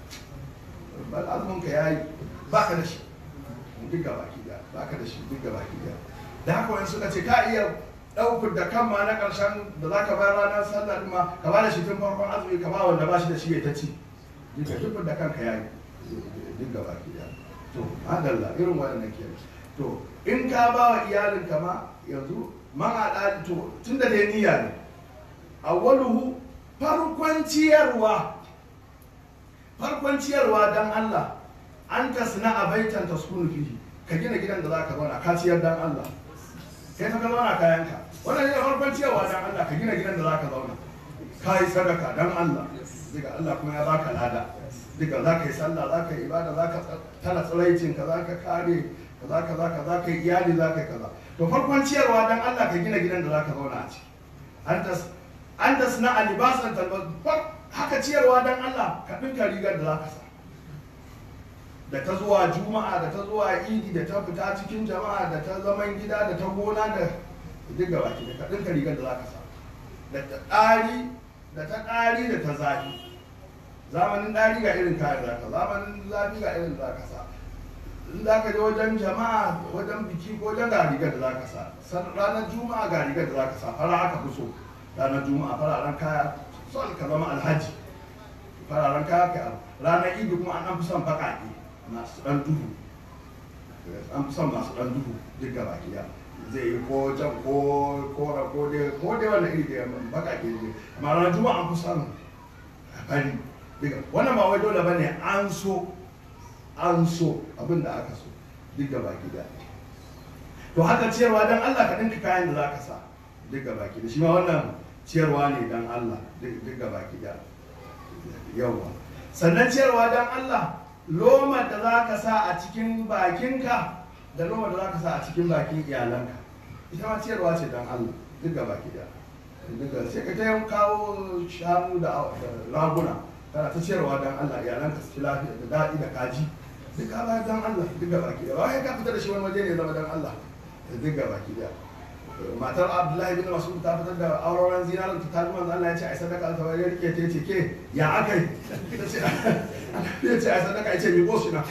bal azumin ka yayi baka da shi duk gaba ki ba ka da shi duk gaba ki da da haka wani suka ce ka iya ɗaukar da kan ma na ƙarshen da za ka bayar ranar sallah ɗin ma ka ba da shi tun farkon azumi ka ba wanda ba shi da shi ya ta ci duka duk da kanka ya yi duk gaba ki da to adalla irin waɗannan ke to in ka ba wa iyalinka ma yanzu man haɗa to tun da dai niyya ne awwaluhu farkon ciyarwa farkon ciyarwa dan Allah an tasna a baitan taskunu fihi ka gina gidan da zaka zauna ka ciyar dan Allah kai ka zauna kayanka wannan ne farkon ciyarwa dan Allah ka gina gidan da zaka zauna ka yi sadaka dan Allah daga Allah kuma ya baka lada daga za ka yi sallah za ka yi ibada za ka tara tsiraicin ka za ka kare kaza kaza kaza ka yi iyali za ka yi kaza to farkon ciyarwa dan Allah ka gina gidan da za ka zauna a ciki an tas an tasna a libasan talbar haka ciyarwa dan Allah ka dinka rigar da za ka sa da ta zuwa juma'a da ta zuwa idi da ta fita cikin jama'a da ta zaman gida da ta gona da duk gaba ki da ka dinka rigar da za ka sa da ta ɗari da ta ɗari da ta zafi zamanin ɗari ga irin kayan za ka zamanin zafi ga irin za ka sa in za ka je wajen jama'a wajen biki ko wajen ga rigar da za ka sa ranar juma'a ga rigar da za ka sa fara aka fi so ranar juma'a fararen kaya son ka zama alhaji fararen kaya ka ranar idi kuma an fi son baƙaƙe masu ɗan duhu an fi son masu ɗan duhu duk gaba ɗaya zai yi ko jan ko kora ko dai ko dai wannan iri da baƙaƙe ne amma ranar juma'a an fi son fari duka wannan ba wai dole bane an so an so abin da aka so duk gaba ɗaya to haka ciyarwa dan Allah ka dinka kayan da za ka sa duk gaba ɗaya shi ma wannan ciyarwa ne dan Allah duk gaba ɗaya yawa sannan ciyarwa dan Allah loma da za ka sa a cikin bakinka da loma da za ka sa a cikin bakin iyalanka ita ma ciyarwa ce don Allah duk gaba ki da duka sai ka ta kawo shanu da raguna kana ta ciyarwa don Allah iyalanka su ci lafiya da daɗi da kaji duk ka bayar don Allah duk gaba ki da wai ka fita da shi wani waje ne zama don Allah duk gaba ki da matar abdullahi bin mas'ud ta fitar da auren zinarin ta tabi manzo Allah ya ce ai sadaka ta wani rike ta ce ke ya akai ta ce ya ce ai sadaka ya ce mi gosu na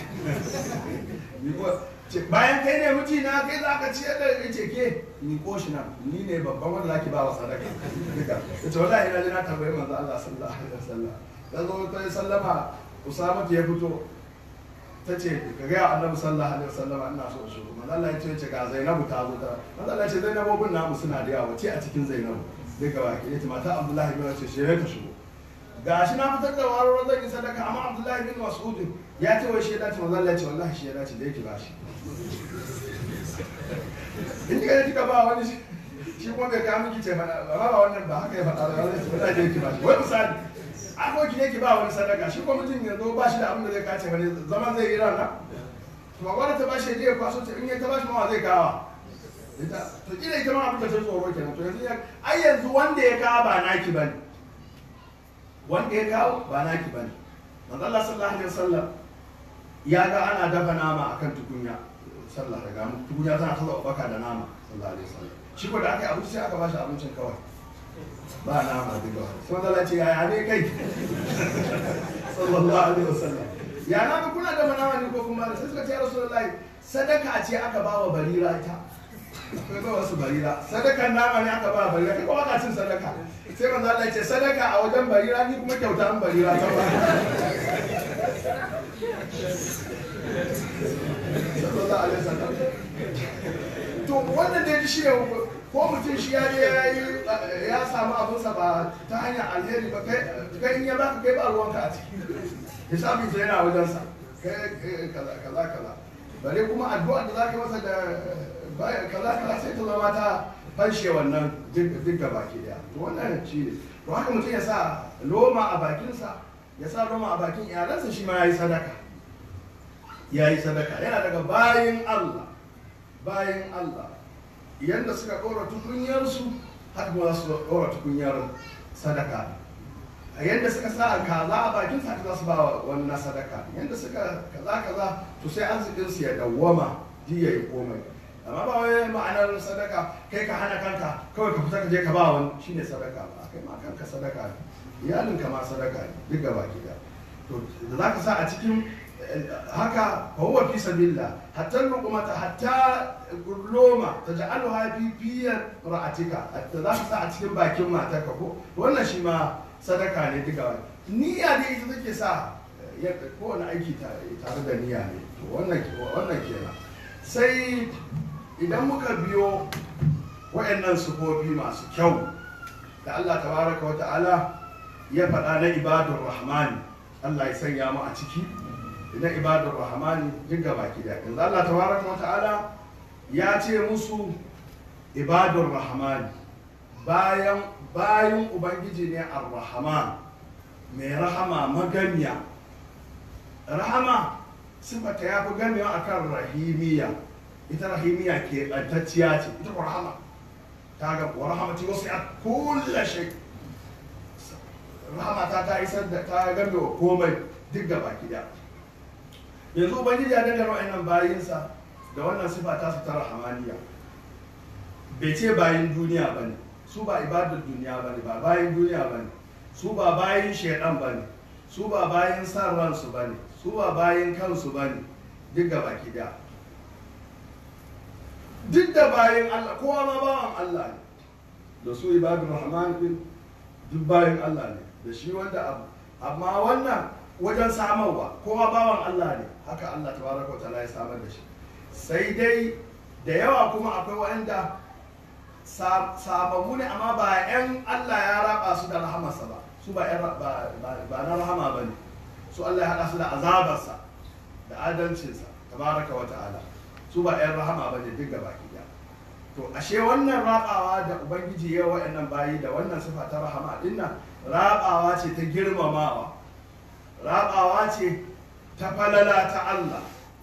bayan kai ne miji na kai za ka ciyar da ya ce ke mi goshi na ni ne babban wanda zaki ba wa sadaka duka ta ce wallahi ina ji na tambayi manzo Allah sallallahu alaihi wasallam ta zo ta yi sallama Usama ya fito ta ce ka gaya annabi sallallahu alaihi wasallam ina so shi manzo Allah ya ce ce ga Zainabu ta zo ta manzo Allah ya ce Zainabobin namu suna da yawa ce a cikin Zainabu duka baki yace mata Abdullahi bin ce shi ka shigo gashi na fitar da waro zan yi sadaka amma Abdullahi bin Mas'ud ya ce wai shi ya dace manzo Allah ya ce wallahi shi ya dace da yake bashi in kika kika ba wani shi kuma bai kawo miki ce mana ba ba wannan ba haka ya faɗa ba wallahi da yake bashi wai misali aboki ne ki ba wani sadaka shi kuma mutum yanzu ba shi da abin da zai kace wani zaman zai yi rana to wani ta bashi je ya kwaso ta in ya ta bashi mawa zai kawa ita to kila ita ma abin da ta tsoro kenan to yanzu ai yanzu wanda ya kawo ba naki bane wanda ya kawo ba naki bane manzo Allah sallallahu alaihi wasallam ya ga ana dafa nama akan tukunya sallah daga tukunya tana ta baka da nama sallallahu alaihi wasallam shi ko da aka yi abinci sai aka bashi abincin kawai ba nama duka sai wanda ce yaya ne kai sallallahu alaihi wasallam ya na ga kuna dafa nama ne ko kuma sai suka ce ya rasulullahi sadaka ce aka ba wa barira ita akwai ba wasu barira sadakan nama ne aka ba wa barira kai kuma ka cin sadaka sai manzo Allah ya ce sadaka a wajen barira ni kuma kyauta an barira ta ba sallallahu alaihi wasallam to wannan da ya shi ne ko mutum shi ya je ya yi ya samu abinsa ba ta hanyar alheri ba kai in ya baka kai ba ruwanka a ciki hisabin sa yana wajensa kai kaza kaza kaza bare kuma addu'a da zaka masa da kaza kaza sai ta zama ta fanshe wannan duk ga baki daya to wannan shi ne to haka mutum ya sa loma a bakinsa ya sa loma a bakin iyalansa shi ma ya yi sadaka ya yi sadaka yana daga bayin Allah bayin Allah yadda suka ɗora tukunyarsu haka kuma za su ɗora tukunyar sadaka a yadda suka sa kaza a bakin sa za su ba wani na sadaka yadda suka kaza kaza to sai arzikin su ya dawwama ji ya yi komai amma ba wai ma'anar sadaka kai ka hana kanka kawai ka fita ka je ka ba wani shine sadaka ba kai ma kanka sadaka ne iyalinka ma sadaka ne duk gaba ki to da za ka sa a cikin haka huwa fi sabilillah hatta luqmata hatta loma taj'alha fi fiyar ra'atika hatta za ka sa a cikin bakin matarka ko wannan shi ma sadaka ne duka wani niyya dai ita take sa kowane aiki tare da niyya ne to wannan wannan kenan sai idan muka biyo waɗannan sufofi masu kyau da Allah tabaraka wa ta'ala ya faɗa na ibadur rahmani Allah ya sanya mu a ciki na ibadar rahmani duk gaba ki da yanzu Allah tabaraka wa ta'ala ya ce musu ibadar rahmani bayan bayan ubangiji ne ar-rahman mai rahama magamiya rahama sifata ya fi gamewa akan rahimiya ita rahimiya ke ɓantacciya ce ita ko rahama ta ga wa rahamati wasu ya kulla shi rahama ta ta isar da ta game wa komai duk gaba gida yanzu ubangiji ya dangane wa'annan bayinsa da wannan sifa ta su ta rahamaniya bai ce bayin duniya ba ne su ba ibadar duniya ba ne ba bayin duniya ba ne su ba bayin shaidan ba ne su ba bayin san ransu ba ne su ba bayin kansu ba ne duk gaba gida duk da bayin Allah kowa ma bawan Allah ne da su ibadur rahman din duk bayin Allah ne da shi wanda abu amma wannan wajen samarwa kowa bawan Allah ne haka Allah tabaraka wa ta'ala ya samar da shi sai dai da yawa kuma akwai wanda sababbu ne amma ba 'yan Allah ya raba su da rahamarsa ba su ba 'yan ba ba na rahama ba ne su Allah ya haɗa su da azabarsa da adalcinsa tabaraka wa ta'ala su ba 'yan rahama ba ne duk gaba ɗaya to ashe wannan rabawa da ubangiji ya wa'annan bayi da wannan sifa ta rahama dinnan rabawa ce ta girmamawa rabawa ce ta falala ta Allah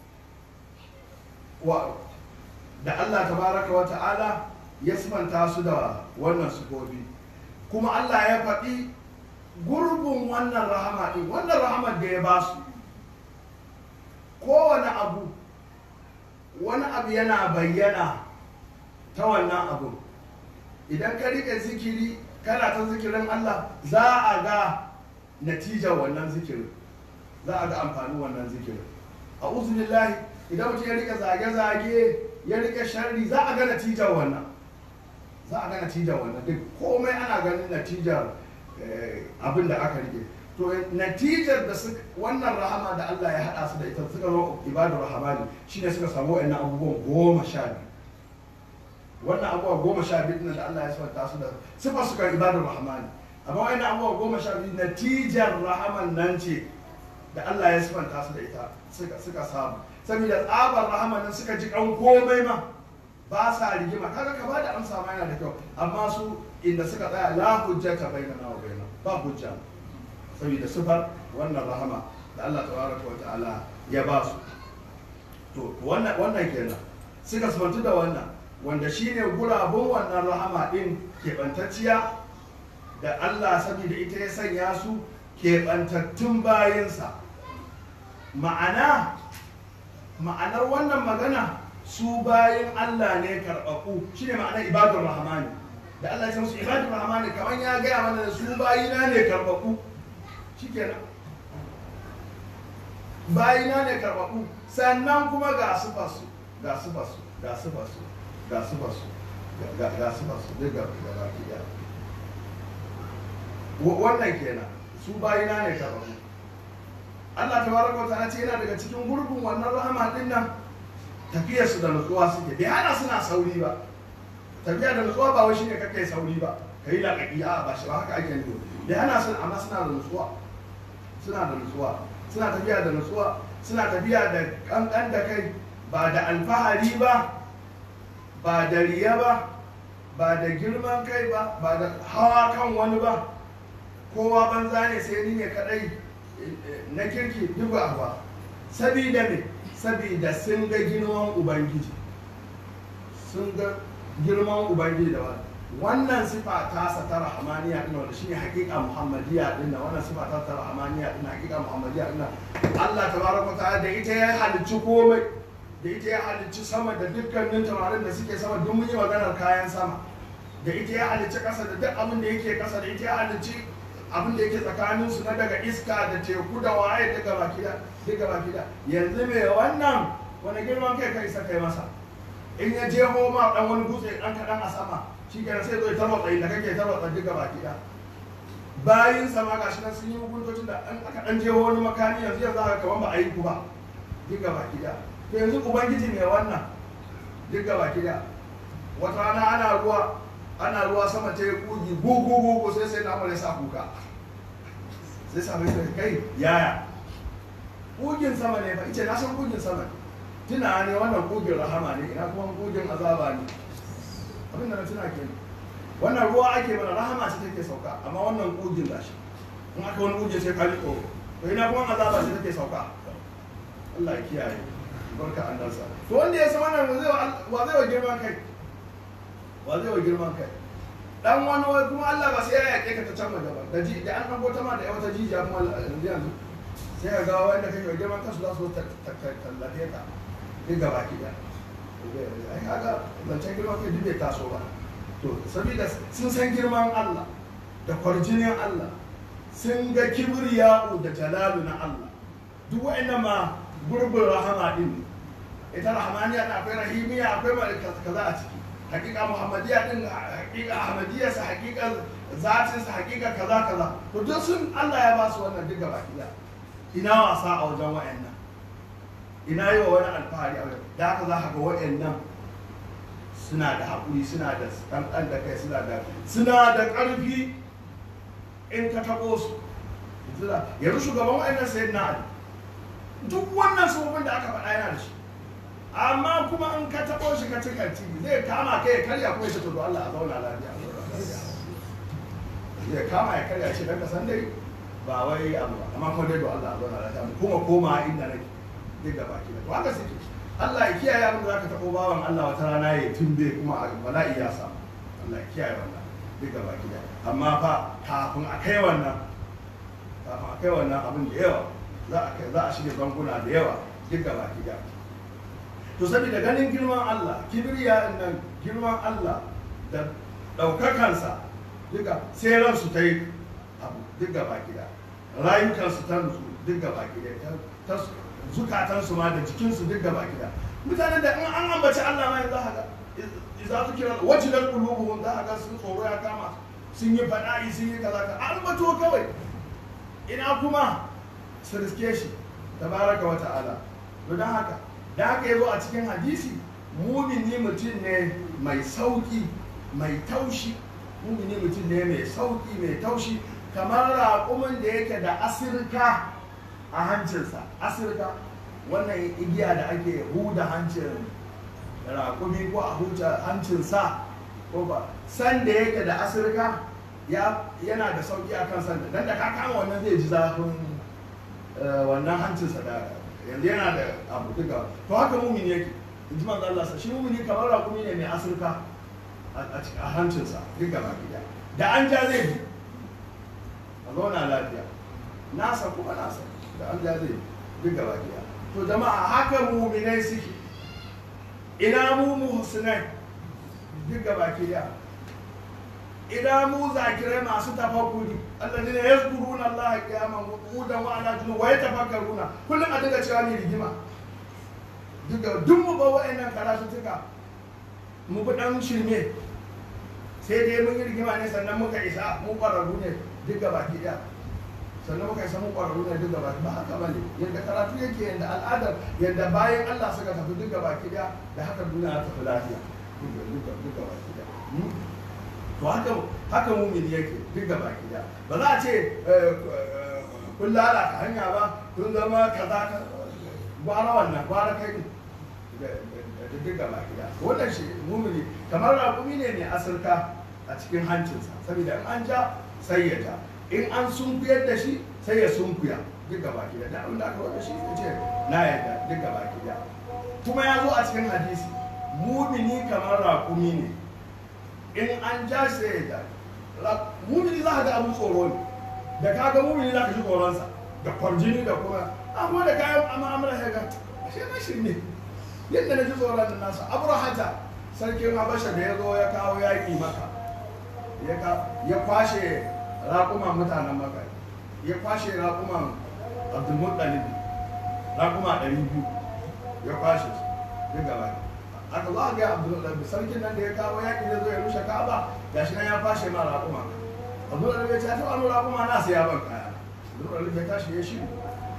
wa da Allah tabaraka wa ta'ala ya sifanta su da wannan sufofi kuma Allah ya faɗi gurbin wannan rahama ɗin wannan rahamar da ya ba su kowane abu wani abu yana bayyana ta wannan abu idan ka riƙe zikiri kana ta zikirin Allah za a ga natijar wannan zikirin za a ga amfanin wannan zikirin a uzulillahi idan mutum ya riƙe zage-zage ya riƙe sharri za a ga natijar wannan za a ga natijar wannan duk komai ana ganin natijar abin da aka rike to natijar da wannan rahama da Allah ya haɗa su da ita suka zo ibadu rahamani shine suka samu wa'annan abubuwan goma sha biyu wannan abubuwa goma sha biyu da Allah ya sifanta su da sifa suka ibadu rahamani amma wa'annan abubuwa goma sha biyu natijar rahaman nan ce da Allah ya sifanta su da ita suka samu saboda tsabar rahaman nan suka ji kan komai ma ba sa rigima kaga ka bada amsa ma yana da kyau amma su inda suka tsaya la hujjata bainana wa bainahum ba hujja saboda sifar wannan rahama da Allah tabaraka wa ta'ala ya ba su to wannan wannan kenan suka sifantu da wannan wanda shine gurabun wannan rahama din keɓantacciya da Allah saboda ita ya sanya su keɓantattun bayinsa ma'ana ma'anar wannan magana su bayan Allah ne karɓaɓɓu shi ne ma'anar ibadun rahamani da Allah ya ce musu ibadun rahamani kamar ya gaya mana da su bayina ne karɓaɓɓu shi kenan bayina ne karɓaɓɓu sannan kuma ga su fasu ga su fasu ga su fasu ga su fasu ga su fasu duk ga baki ɗaya wannan kenan su bayina ne karɓaɓɓu Allah ta baraka wa ta'ala ce yana daga cikin gurbin wannan rahama din nan tafiyar su da nutsuwa suke bai hana suna sauri ba tafiya da nutsuwa ba wai shine kake sauri ba kai laƙaƙi a ba shi ba haka ake nufi bai hana su amma suna da nutsuwa suna da nutsuwa suna tafiya da nutsuwa suna tafiya da kankan da kai ba da alfahari ba ba da riya ba ba da girman kai ba ba da hawa kan wani ba kowa banza ne sai ni ne kadai na kirki duk ba sabida me sabida sun ga girman ubangiji sun ga girman ubangiji da wani wannan sifa ta sa ta rahamaniya din wanda shine hakika muhammadiya din wannan sifa ta ta rahamaniya din hakika muhammadiya din Allah tabaraka ta'ala da ita ya halicci komai da ita ya halicci sama da dukkanin taurarin da suke sama duk mun yi maganar kayan sama da ita ya halicci kasa da duk abin da yake kasa da ita ya halicci abin da yake tsakanin su na daga iska da teku da waye daga baki da daga baki da yanzu me wannan wani girman kai kai sa kai masa in ya je ma dan wani dutse dan kadan a sama shi kenan sai zo ya tarwatsa inda kake tarwatsa duka baki da bayin sama gashi nan sun yi hukuntocin da an aka dan jeho wani makami yanzu yanzu aka kaman ba a yi ku ba duka baki da to yanzu ubangiji mai wannan duka baki da wata rana ana ruwa ana ruwa sama ta yi kugi gugu gugu sai sai na ya sa kuka sai sabai sai kai yaya kugin sama ne fa ice na san kugin sama ne tuna ne wannan kugin rahama ne ina kuma kugin azaba ne abin da na tuna ke wannan ruwa ake mana rahama ce take sauka amma wannan kugin gashi in aka wani kugin sai ka ji tsoro to ina kuma azaba ce take sauka Allah ya kiyaye barka an dansa to wanda ya san wannan wa zai wa wa zai wa girman kai wa zai wa girman kai dan wani wai kuma Allah ba sai ya yake ka ta can waje ba da ji da an ɗan ta ma da yawa ta jijiya kuma yanzu yanzu sai ka ga wanda kake wa girman kansu za su ta tallafe ka duk gaba ki da ai kaga zancen girman kai duk bai taso ba to saboda sun san girman Allah da kwarjinin Allah sun ga kibriya'u da jalalu na Allah duk wa'annan ma gurbin rahama din ne ita rahamaniya da akwai rahimiya akwai ma kaza a ciki hakika muhammadiya din hakika ahmadiyya sa hakika zatin sa hakika kaza kaza to duk sun Allah ya ba su wannan duk gaba ɗaya ina wasa a wajen wa'annan ina yi wa wani alfahari a wajen da haka za ka ga wa'annan suna da haƙuri suna da ɗanɗan da kai suna da suna da ƙarfi in ka taɓo su yanzu shugaban wa'annan sayyidina ali duk wannan sabobin da aka faɗa yana da shi amma kuma in ka taɓo shi ka cika ci zai kama kai ya karya kuma ya ce to Allah a zauna lafiya zai kama ya karya ce dan ka san dai ba wai abu ba amma kuma dai to Allah a zauna lafiya mu kuma koma inda nake duk da baki da to haka suke Allah ya kiyaye abin da zaka taɓo bawan Allah wata rana ya tumbe kuma a bala'i ya samu Allah ya kiyaye wannan duk da baki da amma fa kafin a kai wannan kafin a kai wannan abin da yawa za a kai za a shirya bankuna da yawa duk da baki da to saboda ganin girman Allah kibriya nan girman Allah da ɗaukakansa duka sai ransu ta yi abu duk gaba gida rayukansu ta nutsu duk gaba gida ta zukatansu ma da jikinsu duk gaba gida mutanen da in an ambaci Allah ma yanzu haka za su kira wajilar qulubuhum za a ga sun tsoro ya kama sun yi fada'i sun yi kaza ka ambato kawai ina kuma su riske shi tabaraka wa ta'ala to dan haka da haka yazo a cikin hadisi mumini mutum ne mai sauki mai taushi mumini mutum ne mai sauki mai taushi kamar raƙumin da yake da asirka a hancinsa asirka wannan igiya da ake huda hancin raƙumi ko a huta hancinsa ko ba san da yake da asirka yana da sauki a kan sanda dan da ka kama wannan zai ji zafin wannan hancinsa da yanzu yana da abu duka to haka mumini yake in ji manzo Allah shi mumini kamar raƙumi ne mai asirka a hancinsa duk gaba gida da an ja zai bi a zauna lafiya nasa kuma nasa da an ja zai duk gaba gida to jama'a haka muminai suke ina mu muhsinai duk gaba gida ina mu zakirai masu tafakkuri alladina yazkuruna Allah qiyaman wa qu'udan wa ala junub wa yatafakkaruna kullum a dinga cewa ni rigima duk duk mu ba wa'annan karatu tuka mu bi dan shirme sai dai mun yi rigima ne sannan muka isa mu ƙwararru ne duk gaba ki ɗaya sannan muka isa mu ƙwararru ne duk gaba ba haka bane yadda karatu yake yadda al'adar yadda bayan Allah suka tafi duk gaba ki ɗaya da haka duniya ta tafi lafiya duk gaba ki ɗaya to haka haka mumin yake duk gaba ki ɗaya ba za a ce kun lalata hanya ba kun zama kaza ka gwara wannan gwara kai da duk gaba gida wannan shi mumini kamar raƙumi ne mai asirka a cikin hancinsa saboda in an ja sai ya ja in an sunkuyar da shi sai ya sunkuya duk gaba gida da abin da aka wanda shi ya ce na yadda duk gaba gida kuma ya zo a cikin hadisi mumini kamar raƙumi ne in an ja sai ya ja mumini za ka ga abin tsoro ne da ka ga mumini za ka ji tsoronsa da kwarjini da kuma amma da kayan mu'amala ya ga ashe na shirme yadda na ji tsoron da nasa abrahata sarkin habasha da ya zo ya kawo yaƙi maka ya kwashe raƙuman mutanen maka ya kwashe raƙuman abdulmuttalib raƙuma ɗari biyu ya kwashe su duk gaba aka zo a ga abdulmuttalib sarkin nan da ya kawo yaƙi da zo ya rushe ka'aba gashi nan ya kwashe ma raƙuma abdulmuttalib ya ce ta wani raƙuma na sai ya ban kaya abdulmuttalib ya tashi ya shiru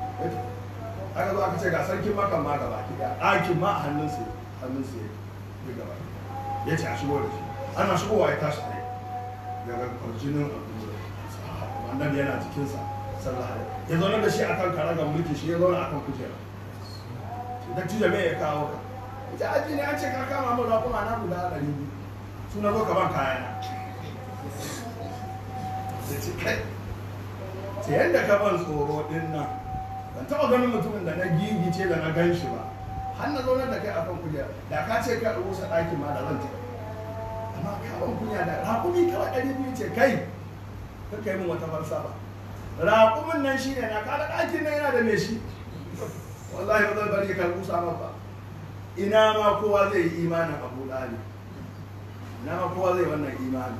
aka zo aka ce ga sarkin makan ma gaba ki da ɗakin ma a hannun su hannun su ya gaba ya ce a shigo da shi ana shigowa ya tashi tsaye daga kwarjinin annabi yana jikinsa sallallahu alaihi wasallam ya zauna da shi akan karagar mulki shi ya zauna akan kujera dattijo me ya kawo ka ita aji ne an ce ka kama mu raƙuma na guda ɗari biyu su na zo ka ban kayana da ci kai ta yadda ka ban tsoro ɗin nan ban taɓa ganin mutumin da na gigice da na gan shi ba har na zaunar da kai a kan kujera da ka ce ka rusa ɗakin ma da zan tafi amma ka ban kunya da raƙumi kawai ɗari biyu ce kai ka kai min wata falsafa raƙumin nan shi ne na kada ɗakin nan yana da me shi wallahi ba zan bari ka rusa ma ba ina ma kowa zai yi imanin abu ɗali ina ma kowa zai wannan imanin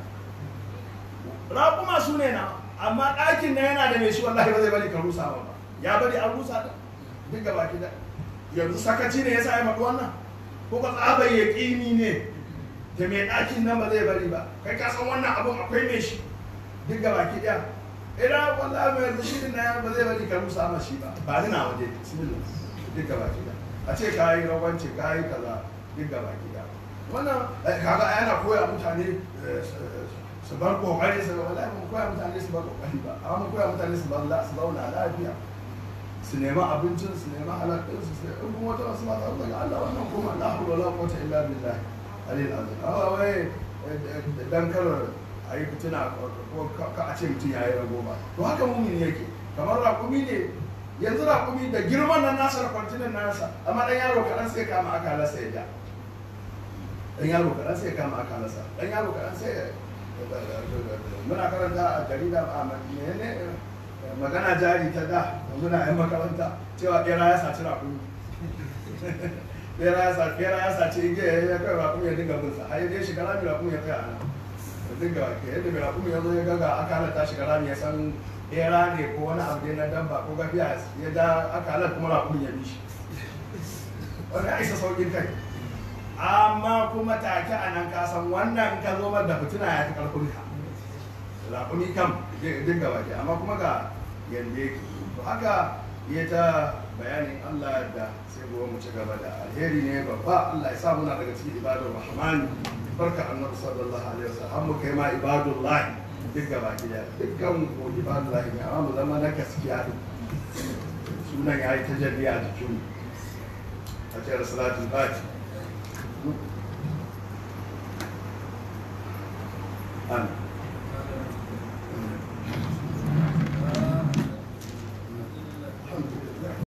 raƙuma su ne na amma ɗakin nan yana da mai shi wallahi ba zai bari ka rusa ba ya bari an rusa da duk gaba ki da yanzu sakaci ne ya sa ya faɗi wannan ko ka tsabar ya ƙini ne da mai ɗakin nan ba zai bari ba kai ka san wannan abun akwai mai shi duk gaba ki ɗaya ina wallahi mai yanzu shi na ba zai bari ka rusa ma shi ba ba ni na waje bismillah duk gaba ki ɗaya a ce ka yi rawanci ka yi kaza duk gaba ki ɗaya wannan kaga yana koya mutane su bar kokari su ga wallahi mun koya mutane su bar kokari ba amma mun koya mutane su bar su zauna lafiya su nemi abincin su nemi halal din su sai in kuma wata wasu mata daga Allah wannan kuma la hawla wala quwwata illa billah alil azim amma wai dan kar a yi fitina ko ka a ce mutum ya yi rago ba to haka mumin yake kamar raƙumi ne yanzu raƙumi da girman nan nasa da kwantinin nasa amma dan yaro kaɗan sai kama akalarsa ya ja dan yaro kaɗan sai kama akalarsa dan yaro kaɗan sai muna karanta a jarida a menene magana jari ta da muna yan makaranta cewa bera ya saci rakumi bera ya saci bera ya saci igiya ya kai rakumi ya dinga binsa har dai shiga rami rakumi ya kai a nan ya dinga wake yadda mai rakumi ya zo ya gaga aka halatta shiga rami ya san bera ne ko wani abu ne na damba ko gafiya ya ja aka halatta kuma rakumi ya bi shi wani ya isa saukin kai amma kuma take a nan kasan wannan ka zo da fitina ya fi karfin ka raƙumi kam duk gaba ke amma kuma ga yanda yake to haka ya ta bayanin Allah da sai gobe mu ci gaba da alheri ne babba Allah ya sa muna daga cikin ibadar rahman barka annabi sallallahu alaihi wasallam mu kai ma ibadullahi duk gaba ke da dukkan mu ibadullahi ne amma mu zama na gaskiya sunan yayi tajalli a jikin mu a cikin salatul fatiha Amin.